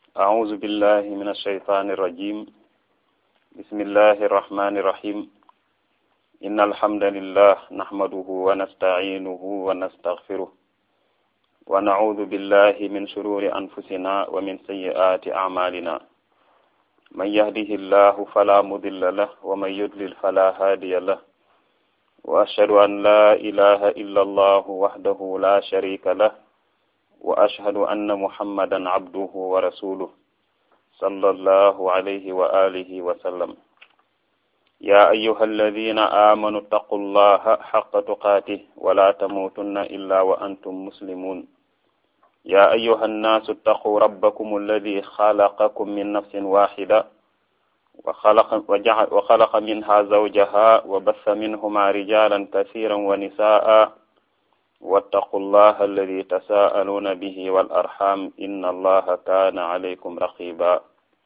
أعوذ بالله من الشيطان الرجيم بسم الله الرحمن الرحيم إن الحمد لله نحمده ونستعينه ونستغفره ونعوذ بالله من شرور أنفسنا ومن سيئات أعمالنا من يهده الله فلا مضل له ومن يضلل فلا هادي له وأشهد أن لا إله إلا الله وحده لا شريك له وأشهد أن محمدا عبده ورسوله صلى الله عليه وآله وسلم يا أيها الذين آمنوا اتقوا الله حق تقاته ولا تموتن إلا وأنتم مسلمون يا أيها الناس اتقوا ربكم الذي خلقكم من نفس واحدة وخلق, وخلق منها زوجها وبث منهما رجالا كثيرا ونساء واتقوا الله الذي تساءلون به والأرحام إن الله كان عليكم رقيبا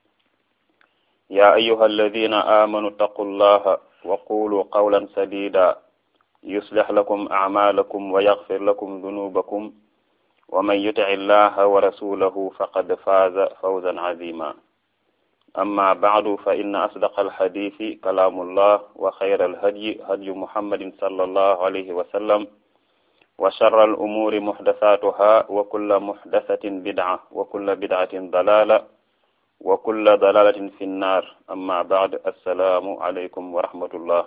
يا أيها الذين آمنوا اتقوا الله وقولوا قولا سديدا يصلح لكم أعمالكم ويغفر لكم ذنوبكم ومن يطع الله ورسوله فقد فاز فوزا عظيما أما بعد فإن أصدق الحديث كلام الله وخير الهدي هدي محمد صلى الله عليه وسلم وشر الأمور محدثاتها وكل محدثة بدعة وكل بدعة ضلالة وكل ضلالة في النار أما بعد السلام عليكم ورحمة الله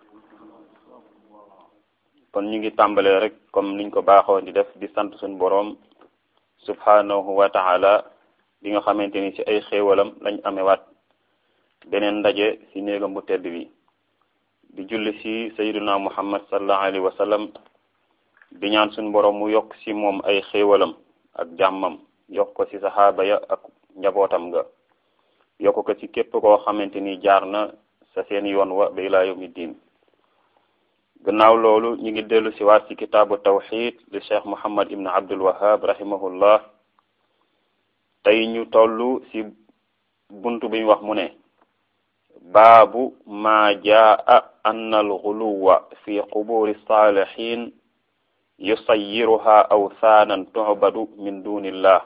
kon ñu ngi tàmbalee rek comme niñ ko baaxoo di def di sant suñu boroom subhanahu wa taala bi nga xamante ni ci ay xéewalam lañ amewaat beneen ndaje ci néegam bu tedd bi di julli ci sayyiduna muhammad sallallahu alayhi wa sallam di ñaan suñu boroom mu yokk ci moom ay xéewalam ak jàmmam yokk ko ci saxaaba ya ak njabootam nga yokk ko ci képp koo xamante ni jaar na sa seen yoon wa ba ilaa yawmi diin gannaaw loolu ñu ngi dellu si waat ci kitaabu tawxid li cheikh muhammad ibn abdul wahab rahimahullah tey ñu toll ci buntu bi ñu wax mu ne baabu maa jaa anna alxuluwa fi quburi saalihin yusayiruha awthaanan tu'badu min dunillah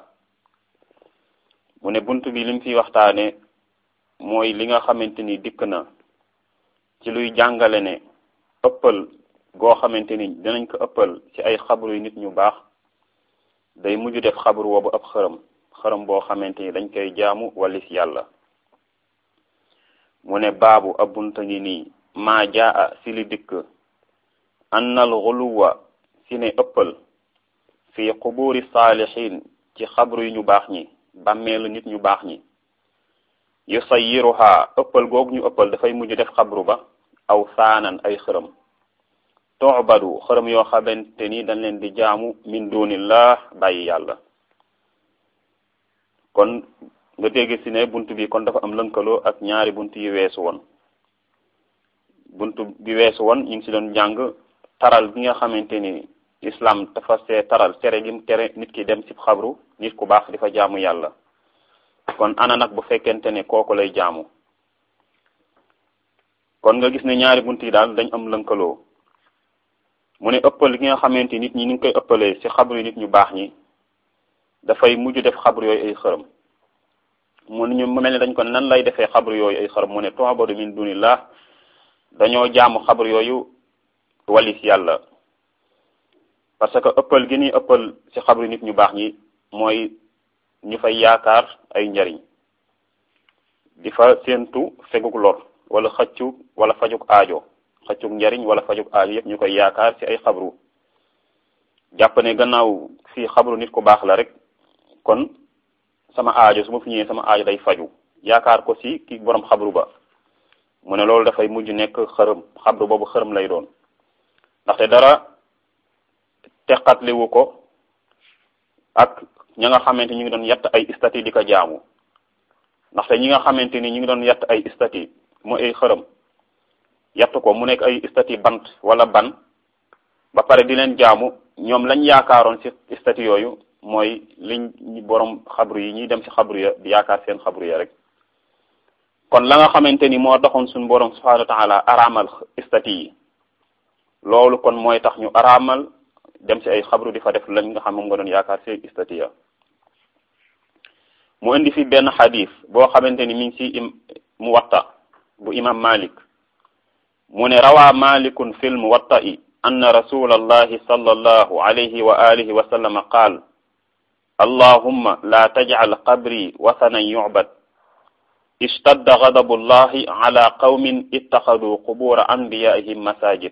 mu ne buntu bi lim fi waxtaane mooy li nga xamante ni dikk na ci luy jàngale ne ëppal goo xamante ni dinañ ko ëppal ci ay xabru yu nit ñu baax day mujj def xabru woobu ab xërëm xërëm boo xamante ni dañ koy jaamu walis yàlla mu ne baabu ab bunta ngi nii maa jaa si li dikk annal xuluwa si ne ëppal fi quburi saalihin ci xabru yu ñu baax ñi bàmmeelu nit ñu baax ñi yu sayiruha ëppal googu ñu ëppal dafay mujj def xabru ba aw saanan ay xërëm tu'badu xërëm yoo xamante ni dañ leen di jaamu min dunillah bàyyi yàlla kon nga dégg ci ne bunt bi kon dafa am lënkaloo ak ñaari bunt yi weesu woon bunt bi weesu woon ñu ngi ci doon jàng taral bi nga xamante ni islam dafa see taral tere gi tere nit ki dem ci xabru nit ku baax di fa jaamu yàlla kon ana nag bu fekkente ne kooku lay jaamu kon nga gis ne ñaari bunt yi daal dañ am lënkaloo mu ne ëppal gi nga xamante nit ñi ni ngi koy ëppalee ci xabru nit ñu baax ñi dafay mujj def xabru yooyu ay xërëm mu ne ñu mel ne dañ ko nan lay defee xabru yooyu ay xërëm mu ne tu'badu min dunillah dañoo jaamu xabru yooyu walis yàlla parce que ëppal gi ñuy ëppal ci xabru nit ñu baax ñi mooy ñu fay yaakaar ay njariñ di fa séentu feguk lor wala xëccug wala fajuk aajo xëccug njariñ wala fajuk aajo yëpp ñu koy yaakaar ci ay xabru jàpp ne gannaaw fii xabru nit ku baax la rek kon sama aajo su ma fi ñëwee sama aajo day faju yaakaar ko ci ki borom xabru ba mu ne loolu dafay mujj nekk xërëm xabru boobu xërëm lay doon ndaxte dara teqatliwu ko ak ña nga xamante ñu ngi doon yett ay istati di ko jaamu ndaxte ñi nga xamante ni ñu ngi doon yett ay istati mu ay xërëm yett ko mu nekk ay istati bant wala ban ba pare di leen jaamu ñoom lañ yaakaaroon ci istati yooyu mooy liñ borom xabru yi ñuy dem ci xabru ya di yaakaar seen xabru ya rek kon la nga xamante ni moo doxoon suñu borom subhanahu wa taala araamal istati yi loolu kon mooy tax ñu araamal dem ci ay xabru di fa def lañ nga xam moom nga doon yaakaar ci istati ya mu indi fi benn xadis boo xamante ni mi ngi ci muwatta bu imam malik mu ne rawaa malikun fil muwatta'i anna rasulallahi sallallahu alayhi wa alihi wa sallam qaal allahumma la tajcal qabri wasanan yucbad ishtadda gadabu llahi ala qawmin ittaxadu qubura anbiyaihim masajid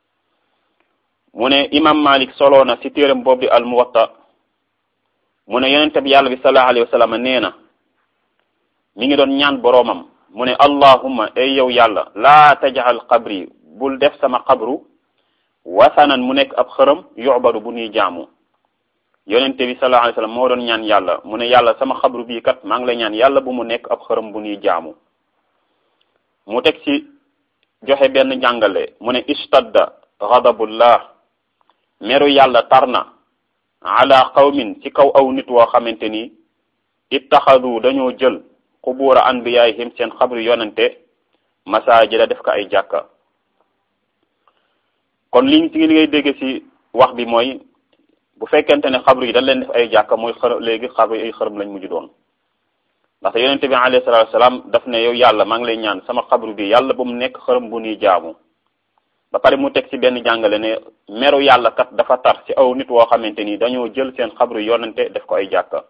mu ne imam malik soloo na ci téeram boobu di al muwatta mu ne yonente bi yàlla bi sallallahu alayhi wa sallam nee na mi ngi doon ñaan boroomam mu ne allahumma ay yow yàlla laa tajal qabri bul def sama qabru wasanan mu nekk ab xërëm yu'badu bu ñuy jaamu yonente bi sallallahu alayhi wa sallam moo doon ñaan yàlla mu ne yàlla sama xabru bii kat maa ngi lay ñaan yàlla bu mu nekk ab xërëm bu ñuy jaamu mu teg ci joxe benn jàngale mu ne istadda ghadabullah meru yàlla tar na ala qawmin ci kaw aw nit woo xamante ni ittaxadu dañoo jël qubuura anbiyaayihim seen xabru yonente masaajida def ko ay jàkka kon li ci li ngay dégg ci wax bi mooy bu fekkente ne xabru yi dañ leen def ay jàkka mooy xër léegi xabru yi ay xërëm lañ mujj doon ndaxte yonente bi alayhi salaatu wasalaam daf ne yow yàlla maa ngi lay ñaan sama xabru bi yàlla ba mu nekk xërëm bu ñuy jaamu ba pare mu teg ci benn jàngale ne meru yàlla kat dafa tar ci aw nit woo xamante ni dañoo jël seen xabru yonente def ko ay jàkka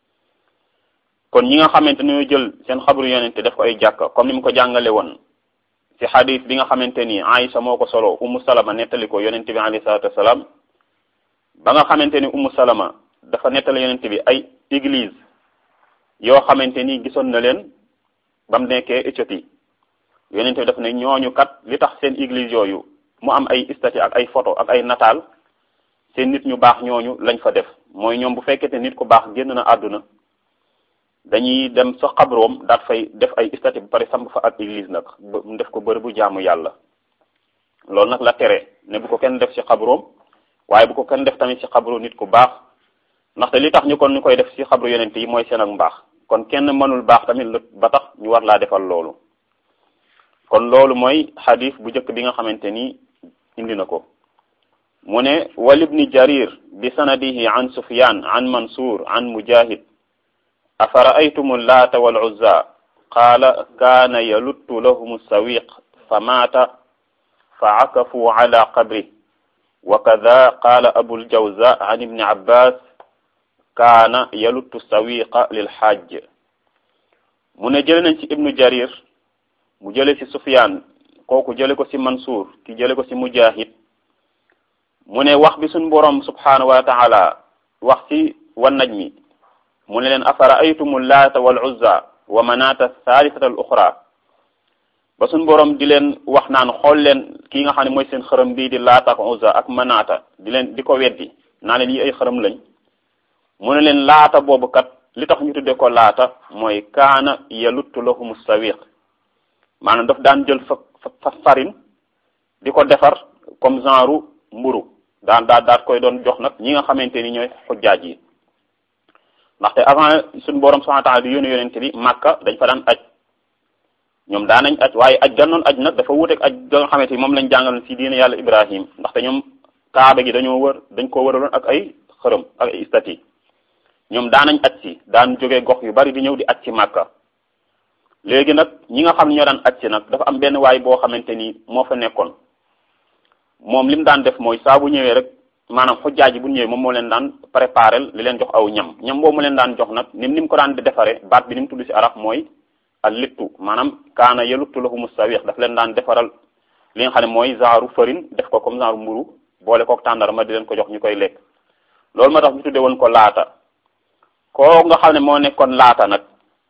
kon ñi nga xamante ni ñoo jël seen xabru yonente def ko ay jàkka comme ni mu ko jàngale woon ci xadis bi nga xamante ni Aïcha moo ko solo Umu Salama nettali ko yonente bi alayhi salaatu wasalaam ba nga xamante ni Umu Salama dafa nettali yonente bi ay église yoo xamante ni gisoon na leen ba mu nekkee Éthiopie yonente bi daf ne ñooñu kat li tax seen église yooyu mu am ay statue ak ay photo ak ay nataal seen nit ñu baax ñooñu lañ fa def mooy ñoom bu fekkete nit ku baax génn na àdduna dañuy dem sa xabroom daat fay def ay statue bu pare samp fa ak église nag mu def ko bërëb bu jaamu yàlla loolu nag la tere ne bu ko kenn def ci xabroom waaye bu ko kenn def tamit ci xabru nit ku baax ndaxte li tax ñu kon ñu koy def ci xabru yonent yi mooy seen ak mbaax kon kenn mënul baax tamit ba tax ñu war laa defal loolu kon loolu mooy xadis bu njëkk bi nga xamante ni indi na ko mu ne wal ibni jarir bi sanadihi an sufyan an mansur an mujahid afara'aytum laata wal uzza qaala kaana yaluttu lahum sawiq fa maata fa akafu ala qabri wa kada qaala abul jawza an ibni abbas kaana yaluttu sawiqa lil hajj mu ne jële nañ ci ibnu jarir mu jële ci sufyaan kooku jële ko ci mansuur ki jële ko ci mujahid mu ne wax bi suñ boroom subhanahu wa taala wax ci wan najmi mu ne leen afara aytumu laata wal uzza wa manata thalithata al uxra ba suñ boroom di leen wax naan xool leen kii nga xam ne mooy seen xërëm bii di laata ak uzza ak manata di leen di ko weddi naa leen yi ay xërëm lañ mu ne leen laata boobu kat li tax ñu tudde ko laata mooy kaana yaluttu lahum sawiq maanaam daf daan jël fa fa farine di ko defar comme genre mburu daan daa daat koy doon jox nag ñi nga xamante ni ñooy xujjaaj yi ndaxte avant suñu borom subhanahu wa ta'ala di yónni yonente bi Makka dañ fa daan aj ñoom daan nañ aj waaye aj gannoon aj nag dafa wuteeg aj ga nga xamante ni moom lañ jàngaloon ci diine yàlla Ibrahim ndaxte ñoom kaaba gi dañoo wër dañ ko wëraloon ak ay xërëm ak ay stati ñoom daan nañ aj si daan jógee gox yu bari di ñëw di aj ci Makka léegi nag ñi nga xam ne ñoo daan aj si nag dafa am benn waay boo xamante ni moo fa nekkoon moom li mu daan def mooy saa bu ñëwee rek maanaam xujjaaj yi bu ñëwee moom moo leen daan préparel li leen jox aw ñam ñam boobu mu leen daan jox nag nim ni mu ko daan di defaree baat bi ni mu tudd ci arab mooy al littu maanaam kaana yaluttu lahumu sawiix daf leen daan defaral li nga xam ne mooy genre farine def ko comme genre mburu boole kook tàndarma di leen ko jox ñu koy lekk loolu ma tax ñu tudde woon ko laata koo nga xam ne moo nekkoon laata nag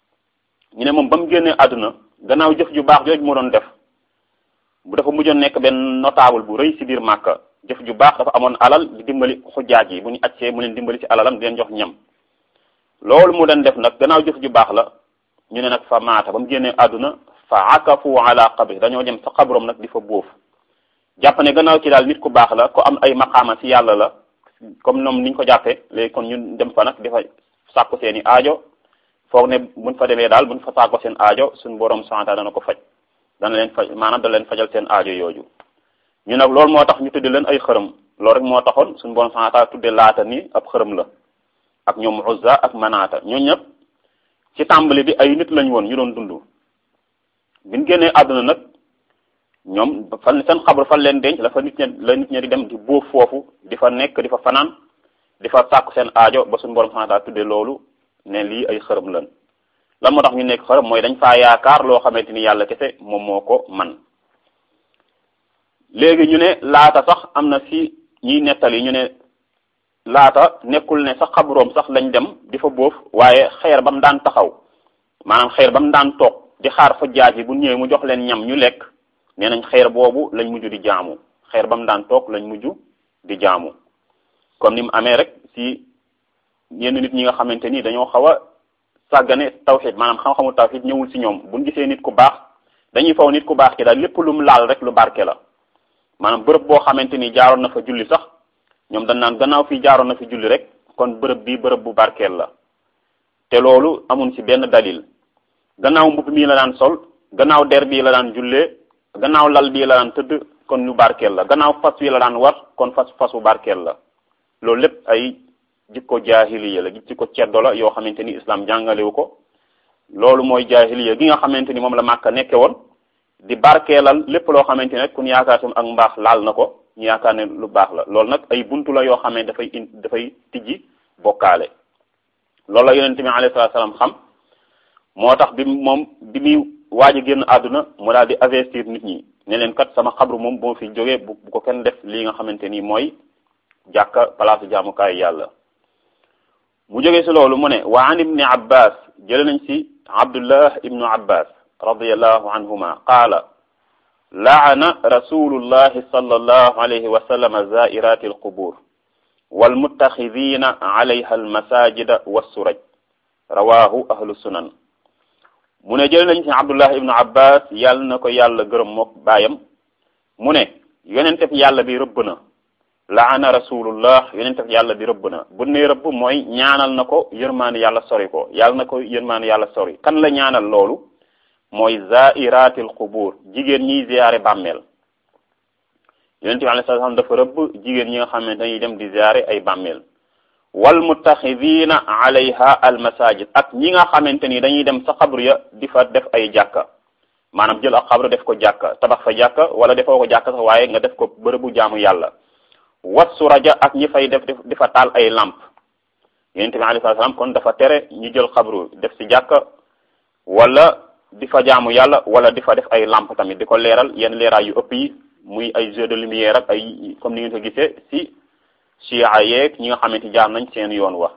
ñu ne moom ba mu génnee àdduna gannaaw jëf ju baax jooju mu doon def bu dafa mujjoon nekk benn notable bu rëy ci biir Màkka jëf ju baax dafa amoon alal di dimbali xujjaaj yi bu ñu accee mu leen dimbali ci alalam di leen jox ñam loolu mu doon def nag gannaaw jëf ju baax la ñu ne nag fa maata ba mu génnee àdduna fa akafu ala qabri dañoo dem sa xabrom nag di fa bóof jàpp ne gannaaw ci daal nit ku baax la ko am ay maqaama ci yàlla la comme ñoom niñ ko jàppee léegi kon ñun dem fa nag di fa sàkku seeni aajo foog ne buñ fa demee daal buñ fa sàkko seen aajo suñ borom santa dana ko faj dana leen faj maanaam dana leen fajal seen aajo yooyu ñu nag loolu moo tax ñu tudde leen ay xërëm loolu rek moo taxoon suñu borom santa tudde laata ni ab xërëm la ak ñoom Uzza ak Manaata ñoo ñëpp ci tàmbali bi ay nit lañ woon ñu doon dund biñ génnee àdduna nag ñoom fan seen xabru fan leen denc la fa nit ña la nit ña di dem di bóof foofu di fa nekk di fa fanaan di fa sàkku seen aajo ba suñu borom subhanahu wa ta'ala tuddee loolu ne lii ay xërëm lan lan moo tax ñu nekk xërëm mooy dañ faa yaakaar loo xamante ni yàlla kese moom moo ko man léegi ñu ne laata sax am na fi ñiy nettali ñu ne laata nekkul ne sax xabroom sax lañ dem di fa bóof waaye xeer ba mu daan taxaw maanaam xeer ba mu daan toog di xaar fa jaaj yi bu ñëwee mu jox leen ñam ñu lekk nee nañ xeer boobu lañ mujj di jaamu xeer ba mu daan toog lañ mujj di jaamu comme ni mu amee rek si yenn nit ñi nga xamante ni dañoo xaw a sàggane tawxid maanaam xam-xamu tawxid ñëwul si ñoom buñ gisee nit ku baax dañuy faw nit ku baax ki daal lépp lu mu laal rek lu barke la maanaam bërëb boo xamante ni jaaroon na fa julli sax ñoom dañ naan gannaaw fii jaaroon na fi julli rek kon bërëb bi bërëb bu barkeel la te loolu amun ci benn dalil gannaaw mbubb mii la daan sol gannaaw der bii la daan jullee gannaaw lal bii la daan tëdd kon lu barkeel la gannaaw fas wi la daan war kon fas fasu barkeel la loolu lépp ay jikko jaahiliya la jikko ceddo la yoo xamante ni islam jàngalewu ko loolu mooy jaahiliya gi nga xamante ni moom la Màkka nekke woon di barkeelal lépp loo xamante ne kun yaakaar tam ak mbaax laal na ko ñu yaakaar ne lu baax la loolu nag ay buntu la yoo xam ne dafay in dafay tijji bokkaale loolu la yonente bi alayhi salaatu salaam xam moo tax bi moom bi muy waaj a génn àdduna mu daal di investir nit ñi ne leen kat sama xabru moom boo fi jógee bu bu ko kenn def lii nga xamante ni mooy jàkka palaasu jaamukaay yàlla mu jógee si loolu mu ne wa an ibni abbas jële nañ si abdullah ibnu abbas radiallahu anhuma qaala laana rasulullahi sallallahu alayhi wa sallam zairati alqubur walmuttaxidina alayha almasajida wassuraj rawahu ahlu sunan mu ne jël nañ ci abdullah ibnu abbas yàlla na ko yàlla gërëm mook baayam mu ne yonentef yàlla bi rëbb na laana rasulullah yonentef yàlla bi rëbb na bu ne rëbb mooy ñaanal na ko yërmaani yàlla sori ko yàlla na ko yërmaani yàlla sori kan la ñaanal loolu mooy zairatil qubur jigéen ñiy ziyaare bàmmeel yonente bi alayhi salaam dafa rëbb jigéen ñi nga xam ne dañuy dem di ziyaare ay bàmmeel wal muttaxidina alayha al masajid ak ñi nga xamante ni dañuy dem sa xabru ya di fa def ay jàkka maanaam jël ak xabru def ko jàkka tabax fa jàkka wala defoo ko jàkka sax waaye nga def ko bërëbu jaamu yàlla wassu raja ak ñi fay def di fa taal ay lamp yonente bi alayhi salaam kon dafa tere ñu jël xabru def si jàkka wala di fa jaamu yàlla wala di fa def ay lamp tamit di ko leeral yenn leeraay yu ëpp yi muy ay jeu de lumière ak ay comme ni ngeen ko gisee si chia yeeg ñi nga xamante jaar nañ seen yoon wax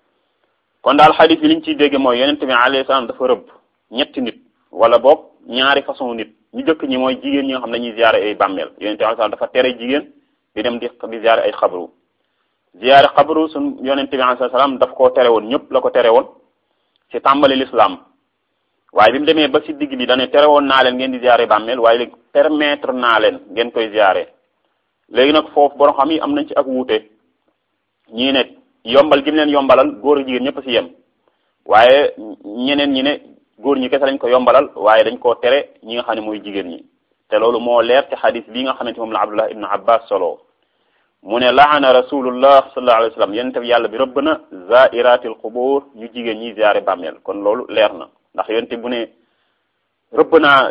kon daal xadis bi liñ ciy dégg mooy yonent bi alayhi salaam dafa rëbb ñetti nit wala boog ñaari façon nit ñu jëkk ñi mooy jigéen ñi nga xam ne dañuy ziare ay bàmmeel yonent bi alayhi salaam dafa tere jigéen di dem di di ziare ay xabru ziare xabru suñ yonent bi alayhi salaam daf koo tere woon ñëpp la ko tere woon ci tàmbali l'islam waaye bi mu demee ba ci digg bi dane tere woon naa leen ngeen di ziare bàmmeel waaye léegi permettre naa leen ngeen koy ziare léegi nag foofu borom xam yi am nañ ci ak wuute ñii ne yombal gi mu leen yombalal góor ak jigéen ñëpp ci yem waaye ñeneen ñi ne góor ñi kese lañ ko yombalal waaye dañ koo tere ñi nga xam ne mooy jigéen ñi te loolu moo leer ci xadis bii nga xamante moom la abdullah ibnu abbas solo mu ne laana rasulullah sallallahu alayhi wa sallam yonente bi yàlla bi rëbb na zairatil qubur ñu jigéen ñi ziare bàmmeel kon loolu leer na ndax yonente bu ne rëbb naa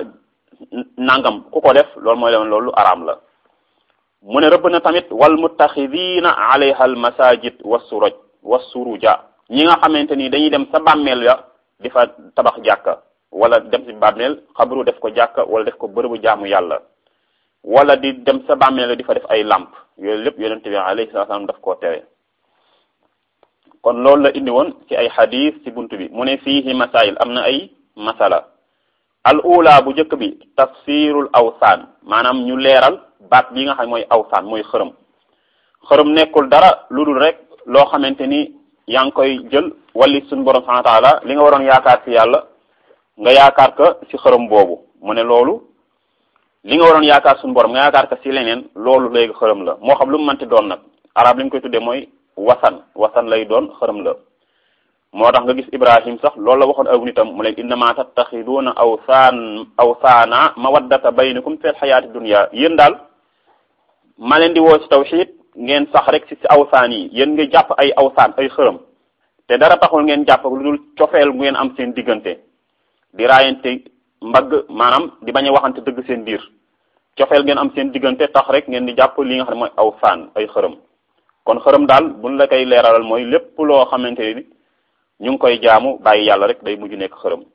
nangam ku ko def loolu mooy leen loolu araam la mu ne rëbb na tamit wal muttaxidina alayha al masajid wassuraj wassuruja ñi nga xamante ni dañuy dem sa bàmmeel ya di fa tabax jàkka wala dem si bàmmeel xabru def ko jàkka wala def ko bërëbu jaamu yàlla wala di dem sa bàmmeel ya di fa def ay lamp yooyu lépp yonente bi alayhi salaam daf koo tere kon loolu la indi woon ci ay xadis ci buntu bi mu ne fiihi masail am na ay masala al ula bu njëkk bi tafsirul awsaan maanaam ñu leeral baat bi nga xam mooy awsaan mooy xërëm xërëm nekkul dara lu dul rek loo xamante ni yaa ngi koy jël wali suñu borom subhanahu wa taala li nga waroon yaakaar ci yàlla nga yaakaar ko ci xërëm boobu mu ne loolu li nga waroon yaakaar suñu borom nga yaakaar ko ci leneen loolu léegi xërëm la moo xam lu mu mënti doon nag arab li ñu koy tuddee mooy wasan wasan lay doon xërëm la moo tax nga gis ibrahim sax loolu la waxoon aw nitam mu leen innama tattaxiduuna awsaan awsaana mawaddata baynakum fil xayaati dunya yéen daal ma leen di woo ci tawxid ngeen sax rek ci ci awsaan yi yéen nga jàpp ay awsaan ay xërëm te dara taxul ngeen jàpp lu dul cofeel ngeen am seen diggante di raayante mbagg maanaam di bañ a waxante dëgg seen biir cofeel ngeen am seen diggante tax rek ngeen di jàpp li nga xam ne mooy aw faan ay xërëm kon xërëm daal buñ la koy leeralal mooy lépp loo xamante ni ñu ngi koy jaamu bàyyi yàlla rek day mujj nekk xërëm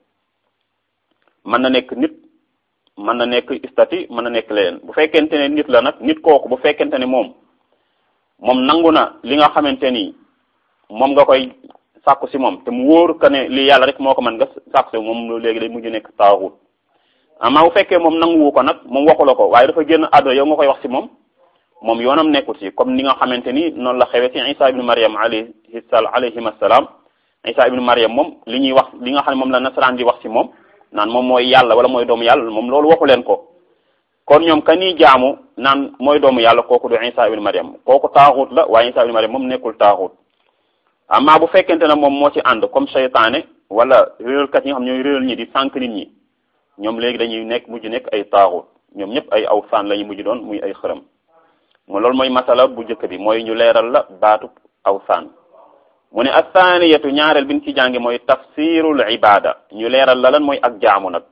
mën na nekk nit mën na nekk istati mën na nekk leneen bu fekkente ne nit la nag nit kooku bu fekkente ne moom moom nangu na li nga xamante ni moom nga koy sàkku si moom te mu wóor que ne li yàlla rek moo ko mën nga sàkku si moom léegi day mujj nekk taaxut amaa bu fekkee moom nanguwu ko nag moom waxu la ko waaye dafa génn àdduna yow nga koy wax si moom moom yoonam nekkul si comme ni nga xamante ni noonu la xewe si isa ibnu mariam alayhi sal alayhim assalaam isa ibnu mariam moom li ñuy wax li nga xam ne moom la nasaraan di wax si moom naan moom mooy yàlla wala mooy doomu yàlla moom loolu waxu leen ko kon ñoom ka nii jaamu naan mooy doomu yàlla kooku du isa ibnu mariam kooku taaxut la waaye isa ibnu mariam moom nekkul taaxut amaa bu fekkente ne moom moo ci ànd comme seytaane wala réeralkat yi nga xam ñooy réeral ñi di sànq nit ñi ñoom léegi dañuy nekk mujj nekk ay taaxut ñoom ñëpp ay aw saan la ñu mujj doon muy ay xërëm mu loolu mooy masala bu njëkk bi mooy ñu leeral la baatu aw saan mu ne athaniyatu ñaareel bi ñu ci jànge mooy tafsirul ibada ñu leeral la lan mooy ak jaamu nag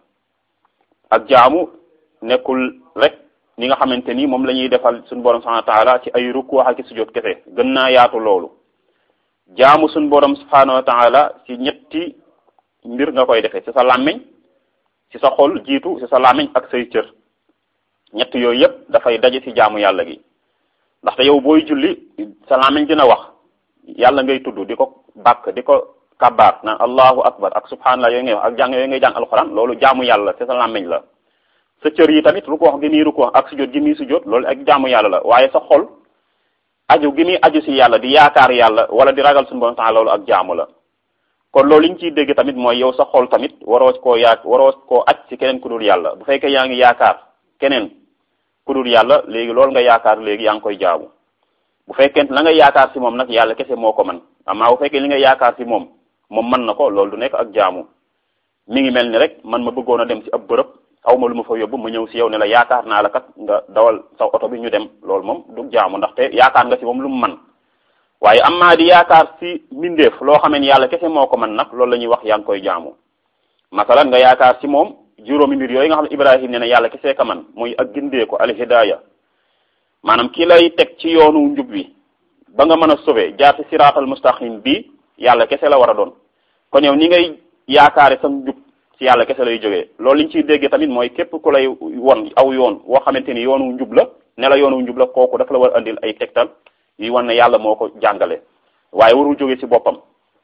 ak jaamu nekkul rek ni nga xamante ni moom la ñuy defal suñu borom subhanahu wa taala ci ay ruku ak sujjóot kese gën naa yaatu loolu jaamu suñu borom subhanahu wa taala ci ñetti mbir nga koy defee ci sa làmmiñ ci sa xol jiitu ci sa làmmiñ ak say cër ñett yooyu yëpp dafay daje ci jaamu yàlla gi ndaxte yow booy julli sa làmmiñ dina wax yàlla ngay tudd di ko bàkk di ko kabbaar naan allahu akbar ak subhanallah yooyu ngay wax ak jàng yooyu ngay jàng alxuraan loolu jaamu yàlla ci sa làmmiñ la sa cër yi tamit ruku wax gi muy ruku wax ak sujjóot gi muy sujjóot loolu ak jaamu yàlla la waaye sa xol aju gi muy aju si yàlla di yaakaar yàlla wala di ragal suñu borom taala loolu ak jaamu la kon loolu li ñu ciy dégg tamit mooy yow sa xol tamit waroo koo yaa waroo koo aj ci keneen ku dul yàlla bu fekkee yaa ngi yaakaar keneen ku dul yàlla léegi loolu nga yaakaar léegi yaa ngi koy jaamu bu fekkee la nga yaakaar si moom nag yàlla kese moo ko man amaa bu fekkee li nga yaakaar si moom moom mën na ko loolu du nekk ak jaamu mi ngi mel ni rek man ma bëggoon a dem si ab bërëb aw ma lu ma fa yóbbu ma ñëw si yow ne la yaakaar naa la kat nga dawal sa oto bi ñu dem loolu moom du jaamu ndaxte yaakaar nga si moom lu mu man waaye am maa di yaakaar si mbindeef loo xamee ni yàlla kese moo ko man nag loolu la ñuy wax yaa ngi koy jaamu masalan nga yaakaar si moom juróomi mbir yooyu nga xam ne Ibrahim ne ne yàlla kese ka man muy ak gindee ko al hidaya maanaam ki lay teg ci yoonu njub bi ba nga mën a sauver jaar ci siraatal mustaqim bi yàlla kese la war a doon kon yow ni ngay yaakaare sa njub ci yàlla kese lay jógee loolu liñ ciy déggee tamit mooy képp ku lay won aw yoon woo xamante ni yoonu njub la ne la yoonu njub la kooku dafa la war a andil ay tegtal yi wan ne yàlla moo ko jàngale waaye warul jóge ci boppam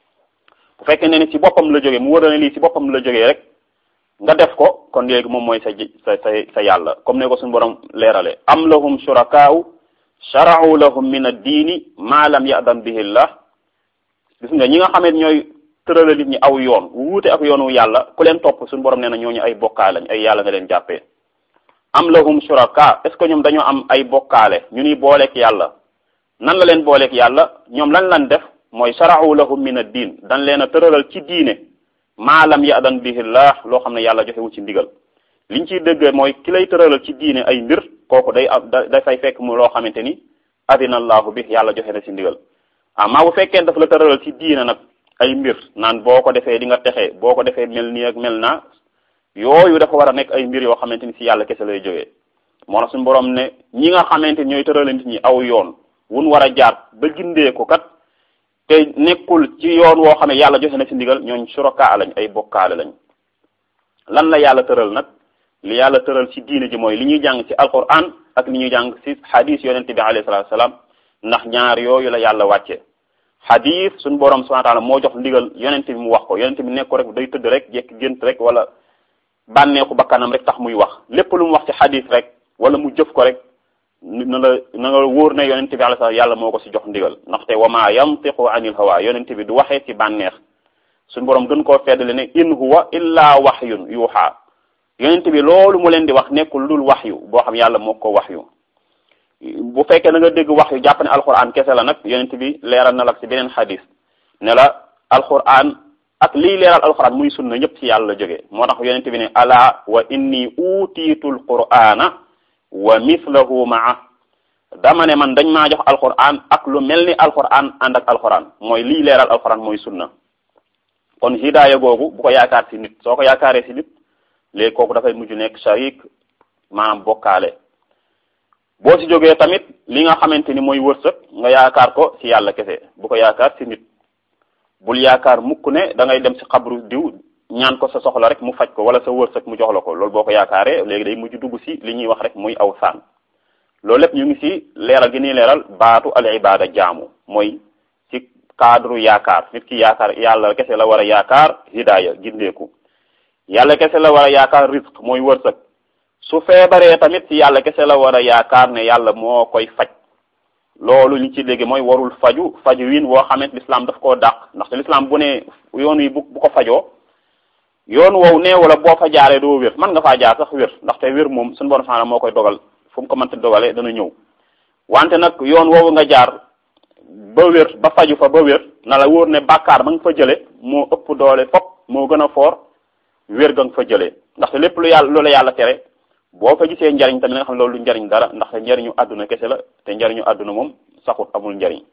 bu fekkee ne ni ci boppam la jógee mu war a ne lii ci boppam la jógee rek nga def ko kon léegi moom mooy sa sa sa sa yàlla comme ne ko suñu borom leerale am lahum shurakaa'u shara'u lahum min ad-diini ma lam ya'dan bihi llah gis nga ñi nga xamee ñooy tërala nit ñi aw yoon wuute ak yoonu yàlla ku leen topp suñu borom nee na ñooñu ay bokkaale lañ ay yàlla nga leen jàppee am lahum shuraka est ce que ñoom dañoo am ay bokkaale ñu ni booleeg yàlla nan la leen booleeg yàlla ñoom lan lan def mooy shara'u lahum min ad-diin dañ leen a tëralal ci diine ma lam ya'dan bihi llah loo xam ne yàlla joxewu ci ndigal liñ ciy dëgg mooy ki lay tëralal ci diine ay mbir kooku day am da dafay fekk mu loo xamante ni adina allahu bi yàlla joxe na ci ndigal amaa bu fekkee daf la tëralal ci diine nag ay mbir naan boo ko defee di nga texe boo ko defee mel nii ak mel naa yooyu dafa war a nekk ay mbir yoo xamante ni ci yàlla kese lay jógee moo tax suñu borom ne ñi nga xamante ni ñooy tëralal nit ñi aw yoon wun war a jaar ba gindee ko kat te nekkul ci yoon woo xam ne yàlla joxe na ci ndigal ñooñ suraka lañ ay bokkaale lañ lan la yàlla tëral nag li yàlla tëral ci diine ji mooy li ñuy jàng ci alquran ak li ñuy jàng ci hadis yonent bi alayhi salatu salaam ndax ñaar yooyu la yàlla wàcce hadis suñu borom subhanahu wa ta'ala moo jox ndigal yonent bi mu wax ko yonent bi nekk ko rek day tëdd rek jekk gént rek wala bànneeku bakkanam rek tax muy wax lépp lu mu wax ci hadis rek wala mu jëf ko rek na la na nga wóor ne yonent bi alayhi salaam yàlla moo ko ci jox ndigal ndaxte wa ma yantiqu anil hawa yonent bi du waxee ci bànneex suñu borom gën koo feddale ne in huwa illa wahyun yuha yonent bi loolu mu leen di wax nekkul dul waxyu boo xam yàlla moo ko waxyu bu fekkee da nga dégg waxyu jàpp ne alquran kese la nag yonent bi leeral na la ci beneen xadis ne la alquran ak lii leeral alquran muy sunna ñëpp ci yàlla la jógee moo tax yonent bi ne ala wa inni utiitu alqur'ana wa mithlahu maa dama ne man dañ maa jox alquran ak lu mel ni alquran ànd ak alquran mooy lii leeral alquran mooy sunna kon hidaaya googu bu ko yaakaar si nit soo ko yaakaaree si nit léegi kooku dafay mujj nekk sharik maanaam bokkaale boo si jógee tamit li nga xamante ni mooy wërsëg nga yaakaar ko si yàlla kese bu ko yaakaar si nit bul yaakaar mukk ne da ngay dem si xabru diw ñaan ko sa soxla rek mu faj ko wala sa wërsëg mu jox la ko loolu boo ko yaakaaree léegi day mujj dugg si li ñuy wax rek muy aw saan loolu lépp ñu ngi si leeral gi ñuy leeral baatu al ibada jaamu mooy ci cadre yaakaar nit ki yaakaar yàlla kese la war a yaakaar hidaaya gindeeku yàlla kese la war a yaakaar risque mooy wërsëg su feebaree tamit ci yàlla kese la war a yaakaar ne yàlla moo koy faj loolu li ci léegi mooy warul faju faju win woo xamante l'islam daf koo dàq ndaxte l'islam bu ne yoon wi bu bu ko fajoo yoon woowu nee wala boo fa jaaree doo wér man nga faa jaar sax wér ndaxte wér moom suñu borom subhanahu moo koy dogal fu mu ko mënta dogalee dana ñëw wante nag yoon woowu nga jaar ba wér ba faju fa ba wér na la wóor ne bàkkaar ba nga fa jële moo ëpp doole fop moo gën a foor wér ga nga fa jëlee ndaxte lépp lu yàlla lu la yàlla tere boo fa gisee njariñ tamit nga xam ne loolu lu njariñ dara ndaxte njariñu àdduna kese la te njariñu àdduna moom saxut amul njariñ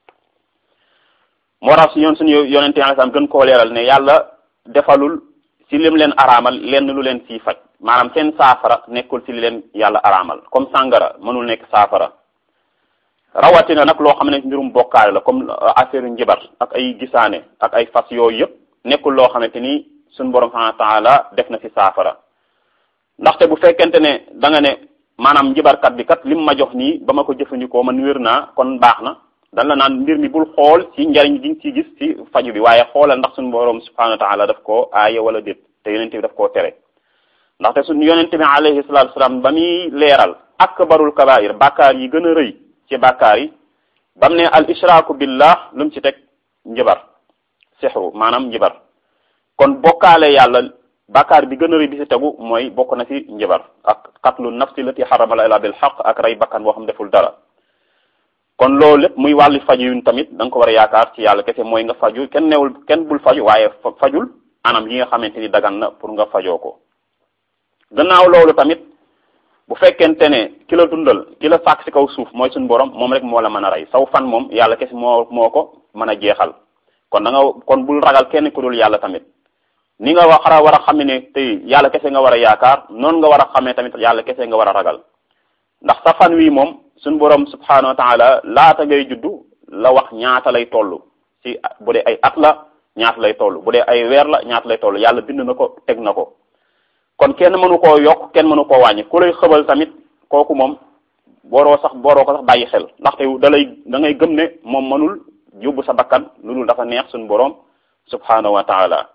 moo tax si yoon suñu yonente alayhi gën koo leeral ne yàlla defalul si lim leen araamal lenn lu leen siy faj maanaam seen saafara nekkul si li leen yàlla araamal comme sàngara mënul nekk saafara rawatina nag loo xam ne mbirum bokkaale la comme affaire njibar ak ay gisaane ak ay fas yooyu yëpp nekkul loo xamante ni suñu borom subhanahu wa taala def na si saafara ndaxte bu fekkente ne da nga ne maanaam njibarkat bi kat lim ma jox nii ba ma ko jëfandikoo man wér naa kon baax na dan la naan mbir mi bul xool ci njariñ gi nga ci gis ci faju bi waaye xoolal ndax suñu borom subhanahu wa taala daf koo aaye wala déet te yonente bi daf koo tere ndaxte suñu yonente bi alayhi salatu wasalaam ba muy leeral akbarul kabair bàkkaar yi gën a rëy ci bàkkaar yi bam ne al ishraaku billah lu mu ci teg njibar sixru maanaam njibar kon bokkaale yàlla bàkkaar bi gën a rëy bi ci tegu mooy bokk na ci njibar ak qatlu nafsi lati xaramala ila bil xaq ak rey bakkan boo xam deful dara kon loolu lépp muy wàllu faju yun tamit da nga ko war a yaakaar ci yàlla kese mooy nga faju kenn newul kenn bul faju waaye fajul anam yi nga xamante ni dagan na pour nga fajoo ko gannaaw loolu tamit bu fekkente ne ki la dundal ki la sàkk ci kaw suuf mooy suñu borom moom rek moo la mën a rey saw fan moom yàlla kese moo moo ko mën a jeexal kon da nga kon bul ragal kenn ku dul yàlla tamit ni nga wax war a xam ne tey yàlla kese nga war a yaakaar noonu nga war a xamee tamit yàlla kese nga war a ragal ndax sa fan wi moom suñu borom subhanahu wa taala laata ngay juddu la wax ñaata lay toll ci bu dee ay at la ñaata lay toll bu dee ay weer la ñaata lay toll yàlla bind na ko teg na ko kon kenn mënu koo yokk kenn mënu koo wàññi ku lay xëbal tamit kooku moom booroo sax booroo ko sax bàyyi xel ndaxte da lay da ngay gëm ne moom mënul yóbbu sa bakkan lu dul dafa neex suñu borom subhanahu wa taala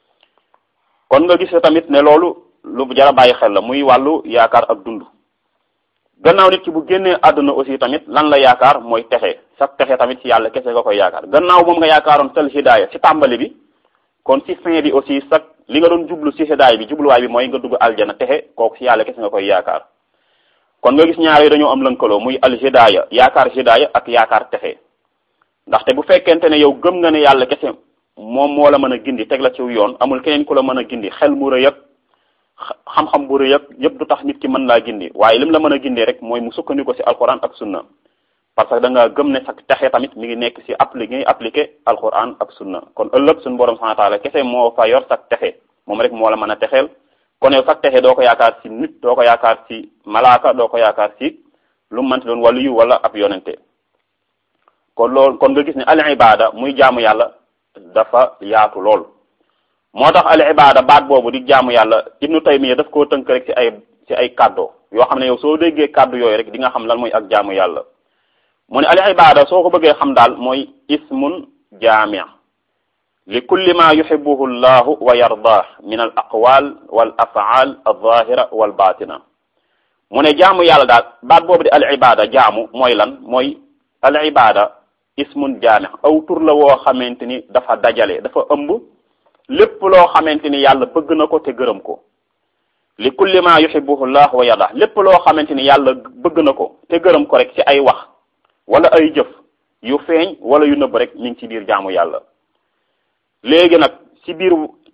kon nga gis tamit ne loolu lu jara bàyyi xel la muy wàllu yaakaar ak dund gannaaw nit ki bu génnee àdduna aussi tamit lan la yaakaar mooy texe sax texe tamit ci yàlla kese nga koy yaakaar gannaaw moom nga yaakaaroon tel hidaaya ci tàmbali bi kon ci fin bi aussi sax li nga doon jublu ci hidaaya bi jubluwaay bi mooy nga dugg aljana texe kooku ci yàlla kese nga koy yaakaar kon nga gis ñaar yi dañoo am lënkaloo muy al hidaaya yaakaar hidaaya ak yaakaar texe ndaxte bu fekkente ne yow gëm nga ne yàlla kese moom moo la mën a gindi teg la ci yoon amul keneen ku la mën a gindi xel mu rëy ak xam-xam bu rëy ak yëpp du tax nit ki mën laa gindi waaye lim la mën a gindee rek mooy mu sukkandiku ci alquran ak sunna parce que da nga gëm ne sax texe tamit mi ngi nekk ci appliqué appliqué alquran ak sunna kon ëllëg suñu borom subhanahu wa taala kese moo fa yor sax texe moom rek moo la mën a texeel kon yow sax texe doo ko yaakaar ci nit doo ko yaakaar ci malaaka doo ko yaakaar ci lu mu mënti doon wàllu yu wala ab yonente kon loolu kon nga gis ne al ibada muy jaamu yàlla dafa yaatu lool moo tax al ibada baat boobu di jaamu yàlla ibnu taymiya daf koo tënk rek ci ay ci ay kàddo yoo xam ne yow soo déggee kàddu yooyu rek di nga xam lan mooy ak jaamu yàlla mu ne al ibada soo ko bëggee xam daal mooy ismun jaami li kulli ma yuhibbuhu llahu wa yardah min al aqwal wal afaal al zahira wal batina mu ne jaamu yàlla daal baat boobu di al ibada jaamu mooy lan mooy al ibada ismun jaami aw tur la woo xamante ni dafa dajale dafa ëmb lépp loo xamante ni yàlla bëgg na ko te gërëm ko li kulli ma yuhibbuhu llah wa yardah lépp loo xamante ni yàlla bëgg na ko te gërëm ko rek ci ay wax wala ay jëf yu feeñ wala yu nëbb rek mi ngi ci biir jaamu yàlla léegi nag ci biir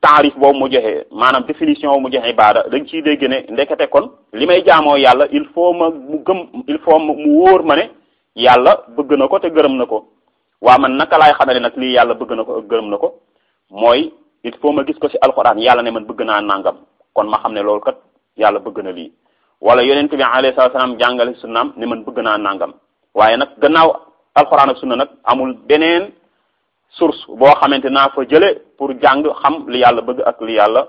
taarif boobu mu joxe maanaam définition boobu mu joxe ibaada dañ ciy dégg ne ndekete kon li may jaamoo yàlla il faut ma mu gëm il faut mu wóor ma ne yàlla bëgg na ko te gërëm na ko waa man naka laay xamee ne nag lii yàlla bëgg na ko ak gërëm na ko mooy il faut ma gis ko ci alxuraan yàlla ne man bëgg naa nangam kon ma xam ne loolu kat yàlla bëgg na lii wala yonent bi alayhi salaam jàngale sunnaam ne man bëgg naa nangam waaye nag gannaaw alxuraan ak sunna nag amul beneen source boo xamante naa fa jële pour jàng xam li yàlla bëgg ak li yàlla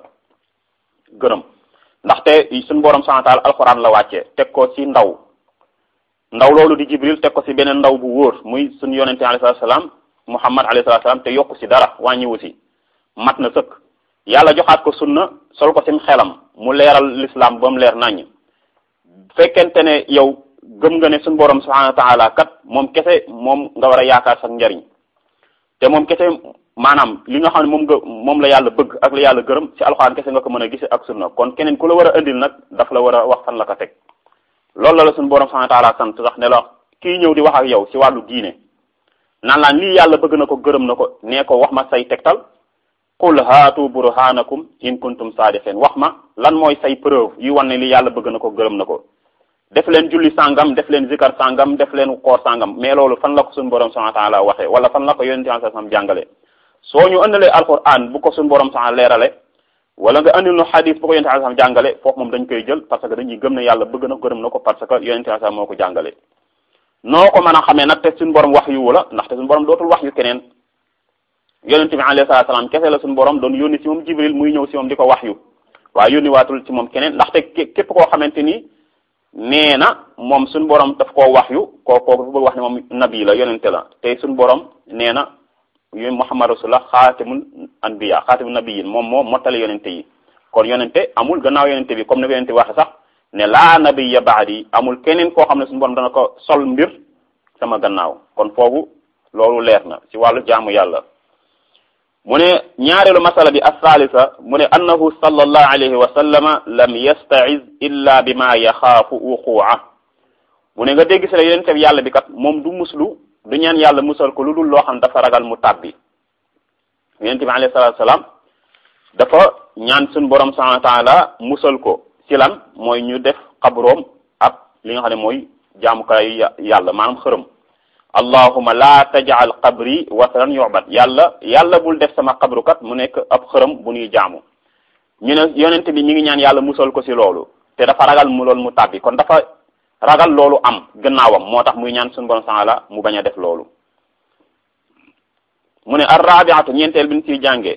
gërëm ndaxte suñu borom subhanahu wa ta'ala alxuraan la wàccee teg ko ci ndaw ndaw loolu di jibril teg ko ci beneen ndaw bu wóor muy suñu yonente alayhi salaam muhammad alayhi salaam te yokku ci dara wàññiwu ci mat na sëkk yàlla joxaat ko sunna sol ko sim xelam mu leeral l'islam ba mu leer naññ fekkente ne yow gëm nga ne suñu borom subhanahu wa ta'ala kat moom kese moom nga war a yaakaar sax njariñ te moom kese maanaam li nga xam ne moom nga moom la yàlla bëgg ak la yàlla gërëm ci alxuraan kese nga ko mën a gise ak sunna kon keneen ku la war a indil nag daf la war a wax fan la ko teg loolu la la suñu borom subhanahu wa ta'ala sant sax ne la kii ñëw di wax ak yow ci wàllu diine naan laan lii yàlla bëgg na ko gërëm na ko nee ko wax ma say tegtal qul haatu burhanakum in kuntum saadiqin wax ma lan mooy say preuve yu wan ne lii yàlla bëgg na ko gërëm na ko def leen julli sangam def leen zikar sangam def leen koor sangam mais loolu fan la ko suñu borom subhanahu wa ta'ala waxee wala fan la ko yonente sallallahu alayhi wasallam jàngale soo ñu andalee alquran bu ko suñu borom subhanahu leerale wala nga andil nu hadith bu ko yonente sallallahu alayhi wasallam jàngale foofu moom dañ koy jël parce que dañuy gëm ne yàlla bëgg na gërëm na ko parce que yonente sallallahu alayhi wasallam moo ko jàngale noo ko mën a xamee nag te suñu borom wax yu la ndaxte suñu borom dootul wax yu keneen yonente bi alayhi salaam kese la suñu borom doon yónni ci moom jibril muy ñëw ci moom di ko wax yu waaye yónni waatul ci moom keneen ndaxte képp koo xamante ni nee na moom suñu borom daf koo wax yu koo kooku bëgg wax ne moom nabi la yonente la te suñu borom nee na yu muhammad rasulullah xaatimul anbiya xaatimul nabiyin moom moo mottale yonente yi kon yonente amul gannaaw yonente bi comme ni ko yonente waxe sax ne laa nabiya baadi amul keneen koo xam ne suñu borom dana ko sol mbir sama gannaaw kon foofu loolu leer na ci wàllu jaamu yàlla mu ne ñaareelu masala bi assalisa mu ne annahu sallallahu alayhi wa sallama lam yasta'iz illa bima yaxaafu wuqu'a mu ne nga dégg si la yonente bi yàlla bi kat moom du muslu du ñaan yàlla musal ko lu dul loo xam dafa ragal mu tàbbi yonente bi alayhi salatu salaam dafa ñaan suñu borom subhanahu wa ta'ala musal ko ci lan mooy ñu def xabroom ak li nga xam ne mooy jaamukaayu yàlla maanaam xërëm allahuma la tajal qabri wasanan yu'bad yàlla yàlla bul def sama xabrukat mu nekk ab xërëm bu ñuy jaamu ñu ne yonente bi mi ngi ñaan yàlla musal ko ci loolu te dafa ragal mu loolu mu tàbbi kon dafa ragal loolu am gannaawam moo tax muy ñaan suñu borom saala mu bañ a def loolu mu ne arrabiatu ñeenteel bi ñu ciy jàngee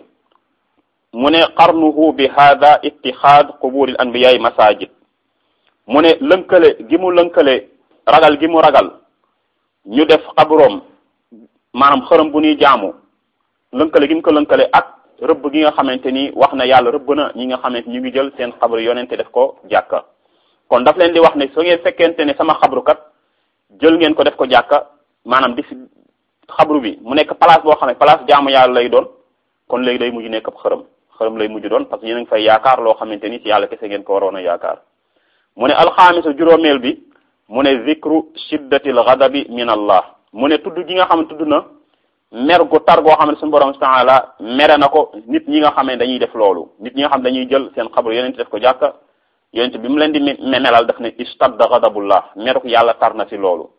mu ne qarnuhu bi hada ittixaad quburil anbiyaay masajid mu ne lënkale gi mu lënkale ragal gi mu ragal ñu def xabroom maanaam xërëm bu ñuy jaamu lënkale gi mu ko lënkale ak rëbb gi nga xamante ni wax na yàlla rëbb na ñi nga xamante ñu ngi jël seen xabru yonente def ko jàkka kon daf leen di wax ne su ngeen fekkente ne sama xabru kat jël ngeen ko def ko jàkka maanaam di fi xabru bi mu nekk place boo xam ne place jaamu yàlla lay doon kon léegi day mujj nekk ab xërëm xërëm lay mujj doon parce que yéen a ngi fay yaakaar loo xamante ni ci yàlla kese ngeen ko waroon a yaakaar mu ne alxaamisu juróomeel bi mu ne zikru shiddatil ghadabi min allah mu ne tudd gi nga xam ne tudd na mer gu tar goo xam ne suñu borom subhanahu wa ta'ala mere na ko nit ñi nga xam ne dañuy def loolu nit ñi nga xam dañuy jël seen xabru yonent def ko jàkka yonent bi mu leen di melal daf ne istadda ghadabullah meruk yàlla tar na ci loolu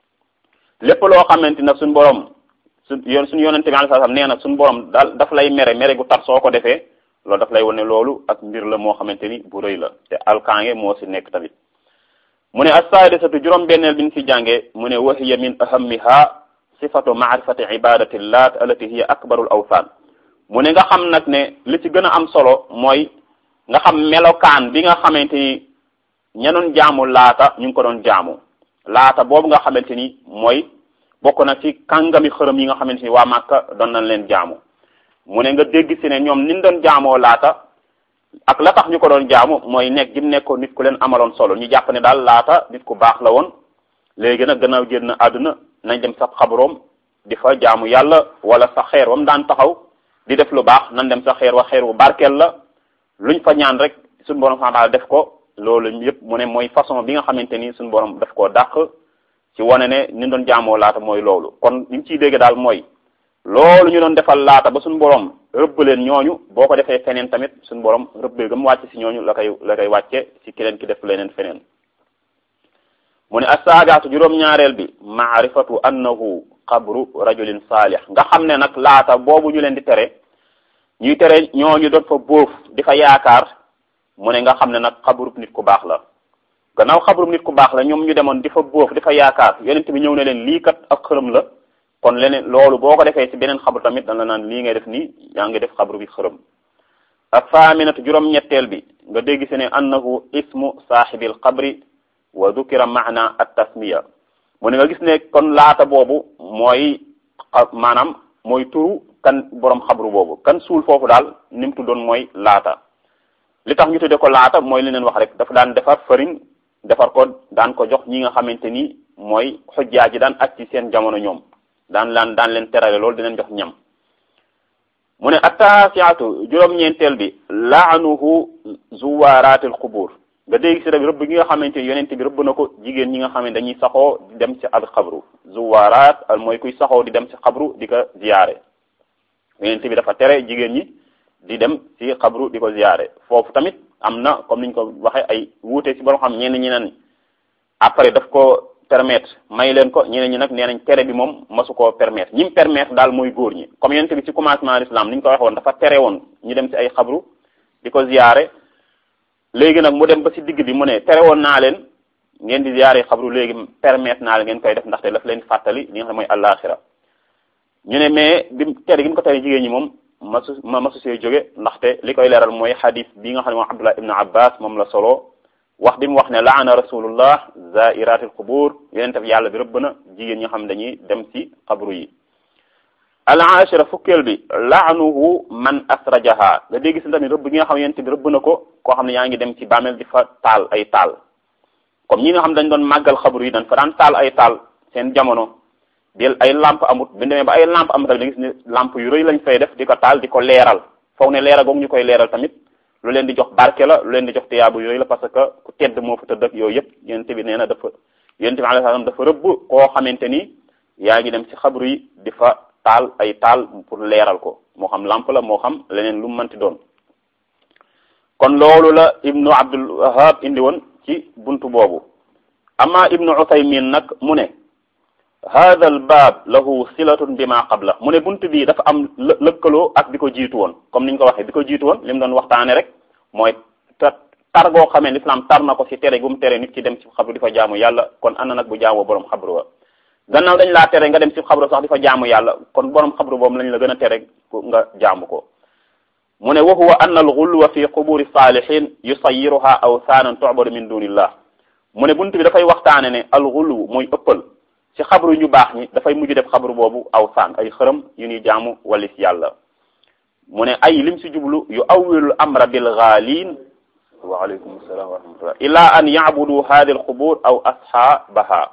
lépp loo xamante nag suñu borom su yoon suñu yonente bi alayhi salaam nee na suñu borom daal daf lay mere mere gu tar soo ko defee loolu daf lay wane loolu ak mbir la moo xamante ni bu rëy la te alkaange moo ci nekk tamit mu ne as-saadisatu juróom benneel bi ñu ci jàngee mu ne wa hiya min ahammiha sifatu maarifati ibadati llaat allati hiya akbarul awthan mu ne nga xam nag ne li ci gën a am solo mooy nga xam melokaan bi nga xamante ni ña doon jaamu laata ñu ngi ko doon jaamu laata boobu nga xamante ni mooy bokk na ci kàngami xërëm yi nga xamante ni waa Màkka doon nañ leen jaamu mu ne nga dégg si ne ñoom niñ doon jaamoo laata ak la tax ñu ko doon jaamu mooy nekk gi mu nekkoon nit ku leen amaloon solo ñu jàpp ne daal laata nit ku baax la woon léegi nag gannaaw génn àdduna nañ dem sa xabroom di fa jaamu yàlla wala sa xeer wam daan taxaw di def lu baax nan dem sa xeer wa xeer wu barkeel la luñ fa ñaan rek suñu borom daal def ko loolu yëpp mu ne mooy façon bi nga xamante ni suñu borom daf koo dàq ci wane ne ni doon jaamoo laata mooy loolu kon liñ ciy dégg daal mooy loolu ñu doon defal laata ba suñu borom rëbb leen ñooñu boo ko defee feneen tamit suñu borom rëbb gam wàcc si ñooñu la koy la koy wàcce si keneen ki def leneen feneen mu ne assaagaatu juróom-ñaareel bi maarifatu annahu qabru rajulin saalih nga xam ne nag laata boobu ñu leen di tere ñuy tere ñooñu doon fa bóof di fa yaakaar mu ne nga xam ne nag xabrub nit ku baax la gannaaw xabrub nit ku baax la ñoom ñu demoon di fa bóof di fa yaakaar yonent bi ñëw ne leen lii kat ak xërëm la kon leneen loolu boo ko defee ci beneen xabru tamit dan la naan lii ngay def nii yaa ngi def xabru bi xërëm ak faaminatu juróom-ñetteel bi nga dégg si ne annahu ismu saaxibil xabri wa dukira maana at tasmiya mu ne nga gis ne kon laata boobu mooy maanaam mooy turu kan borom xabru boobu kan suul foofu daal ni mu tuddoon mooy laata li tax ñu tudde ko laata mooy li leen wax rek dafa daan defar fariñ defar ko daan ko jox ñi nga xamante ni mooy xujjaa ji daan aj ci seen jamono ñoom daan laan daan leen terale loolu dinañ jox ñam mu ne attaasiatu juróom-ñeenteel bi laanuhu zuwaaraatil xubur nga dégg si rek rëbb gi nga xamante ni yonent bi rëbb na ko jigéen ñi nga xam ne dañuy saxoo di dem ci al xabru zuwaaraat mooy kuy saxoo di dem ci xabru di ko ziyaare yonent bi dafa tere jigéen ñi di dem ci xabru di ko ziyaare foofu tamit am na comme niñ ko waxee ay wuute ci borom xam ñenn ñi naan après daf ko permettre may leen ko ñeneen ñi nag nee nañ tere bi moom masu koo permettre ñi mu permettre daal mooy góor ñi comme yonent bi ci commencement l'islam ni ñu ko waxee woon dafa tere woon ñu dem ci ay xabru di ko ziyaare léegi nag mu dem ba ci digg bi mu ne tere woon naa leen ngeen di ziyaare xabru léegi permettre naa leen ngeen koy def ndaxte daf leen fàttali li nga xam ne mooy àllaaxira ñu ne mais bi tere gi mu ko tere jigéen ñi moom masu ma masu see jóge ndaxte li koy leeral mooy xadis bi nga xam ne moom Abdullah ibn Abbas moom la solo wax bi mu wax ne laana rasulullah zairatil qubur yonent bi yàlla bi rëbb na jigéen ñi nga xam ne dañuy dem ci xabru yi al ashira fukkeel bi laanuhu man asrajaha nga dégg si tamit rëbb gi nga xam ne yonent bi rëbb na ko koo xam ne yaa ngi dem ci bàmmeel di fa taal ay taal comme ñi nga xam ne dañ doon màggal xabru yi dañ fa daan taal ay taal seen jamono del ay lampe amut bi demee ba ay lampe amut tamit da gis ne lampe yu rëy lañ fay def di ko taal di ko leeral foog ne leeral googu ñu koy leeral tamit lu leen di jox barke la lu leen di jox tiyaabu yooyu la parce que ku tedd moo fa tëdd ak yooyu yëpp yonent bi nee na dafa yonent bi alayhi salaam dafa rëbb koo xamante ni yaa ngi dem ci xabru yi di fa taal ay taal pour leeral ko moo xam lampe la moo xam leneen lu mu mënti doon kon loolu la ibnu abdul wahab indi woon ci buntu boobu ama ibnu usaymin nag mu ne hada al baab lahu silatun bi ma qabla mu ne bunt bii dafa am lëkkaloo ak bi ko jiitu woon comme niñ ko waxee bi ko jiitu woon li mu doon waxtaane rek mooy tar goo xamee l'islam tar na ko ci tere gu mu tere nit ci dem ci xabru di fa jaamu yàlla kon ana nag bu jaamoo borom xabru wa gannaaw dañ laa tere nga dem ci xabru sax di fa jaamu yàlla kon borom xabru boobu lañ la gën a tere nga jaamu ko mu ne wa huwa anna al ghulwa fi quburi salihin yusayiruha awsaanan tu'badu min dunillah mu ne bunt bi dafay waxtaane ne al ghulw mooy ëppal ci xabru ñu baax ñi dafay mujj def xabru boobu aw saan ay xërëm yu ñuy jaamu walis yàlla mu ne ay lim si jublu yu awwilul amra bil ghalin wa alaykum assalam wa rahmatullah ila an ya'budu hadhihi al qubur aw ashabaha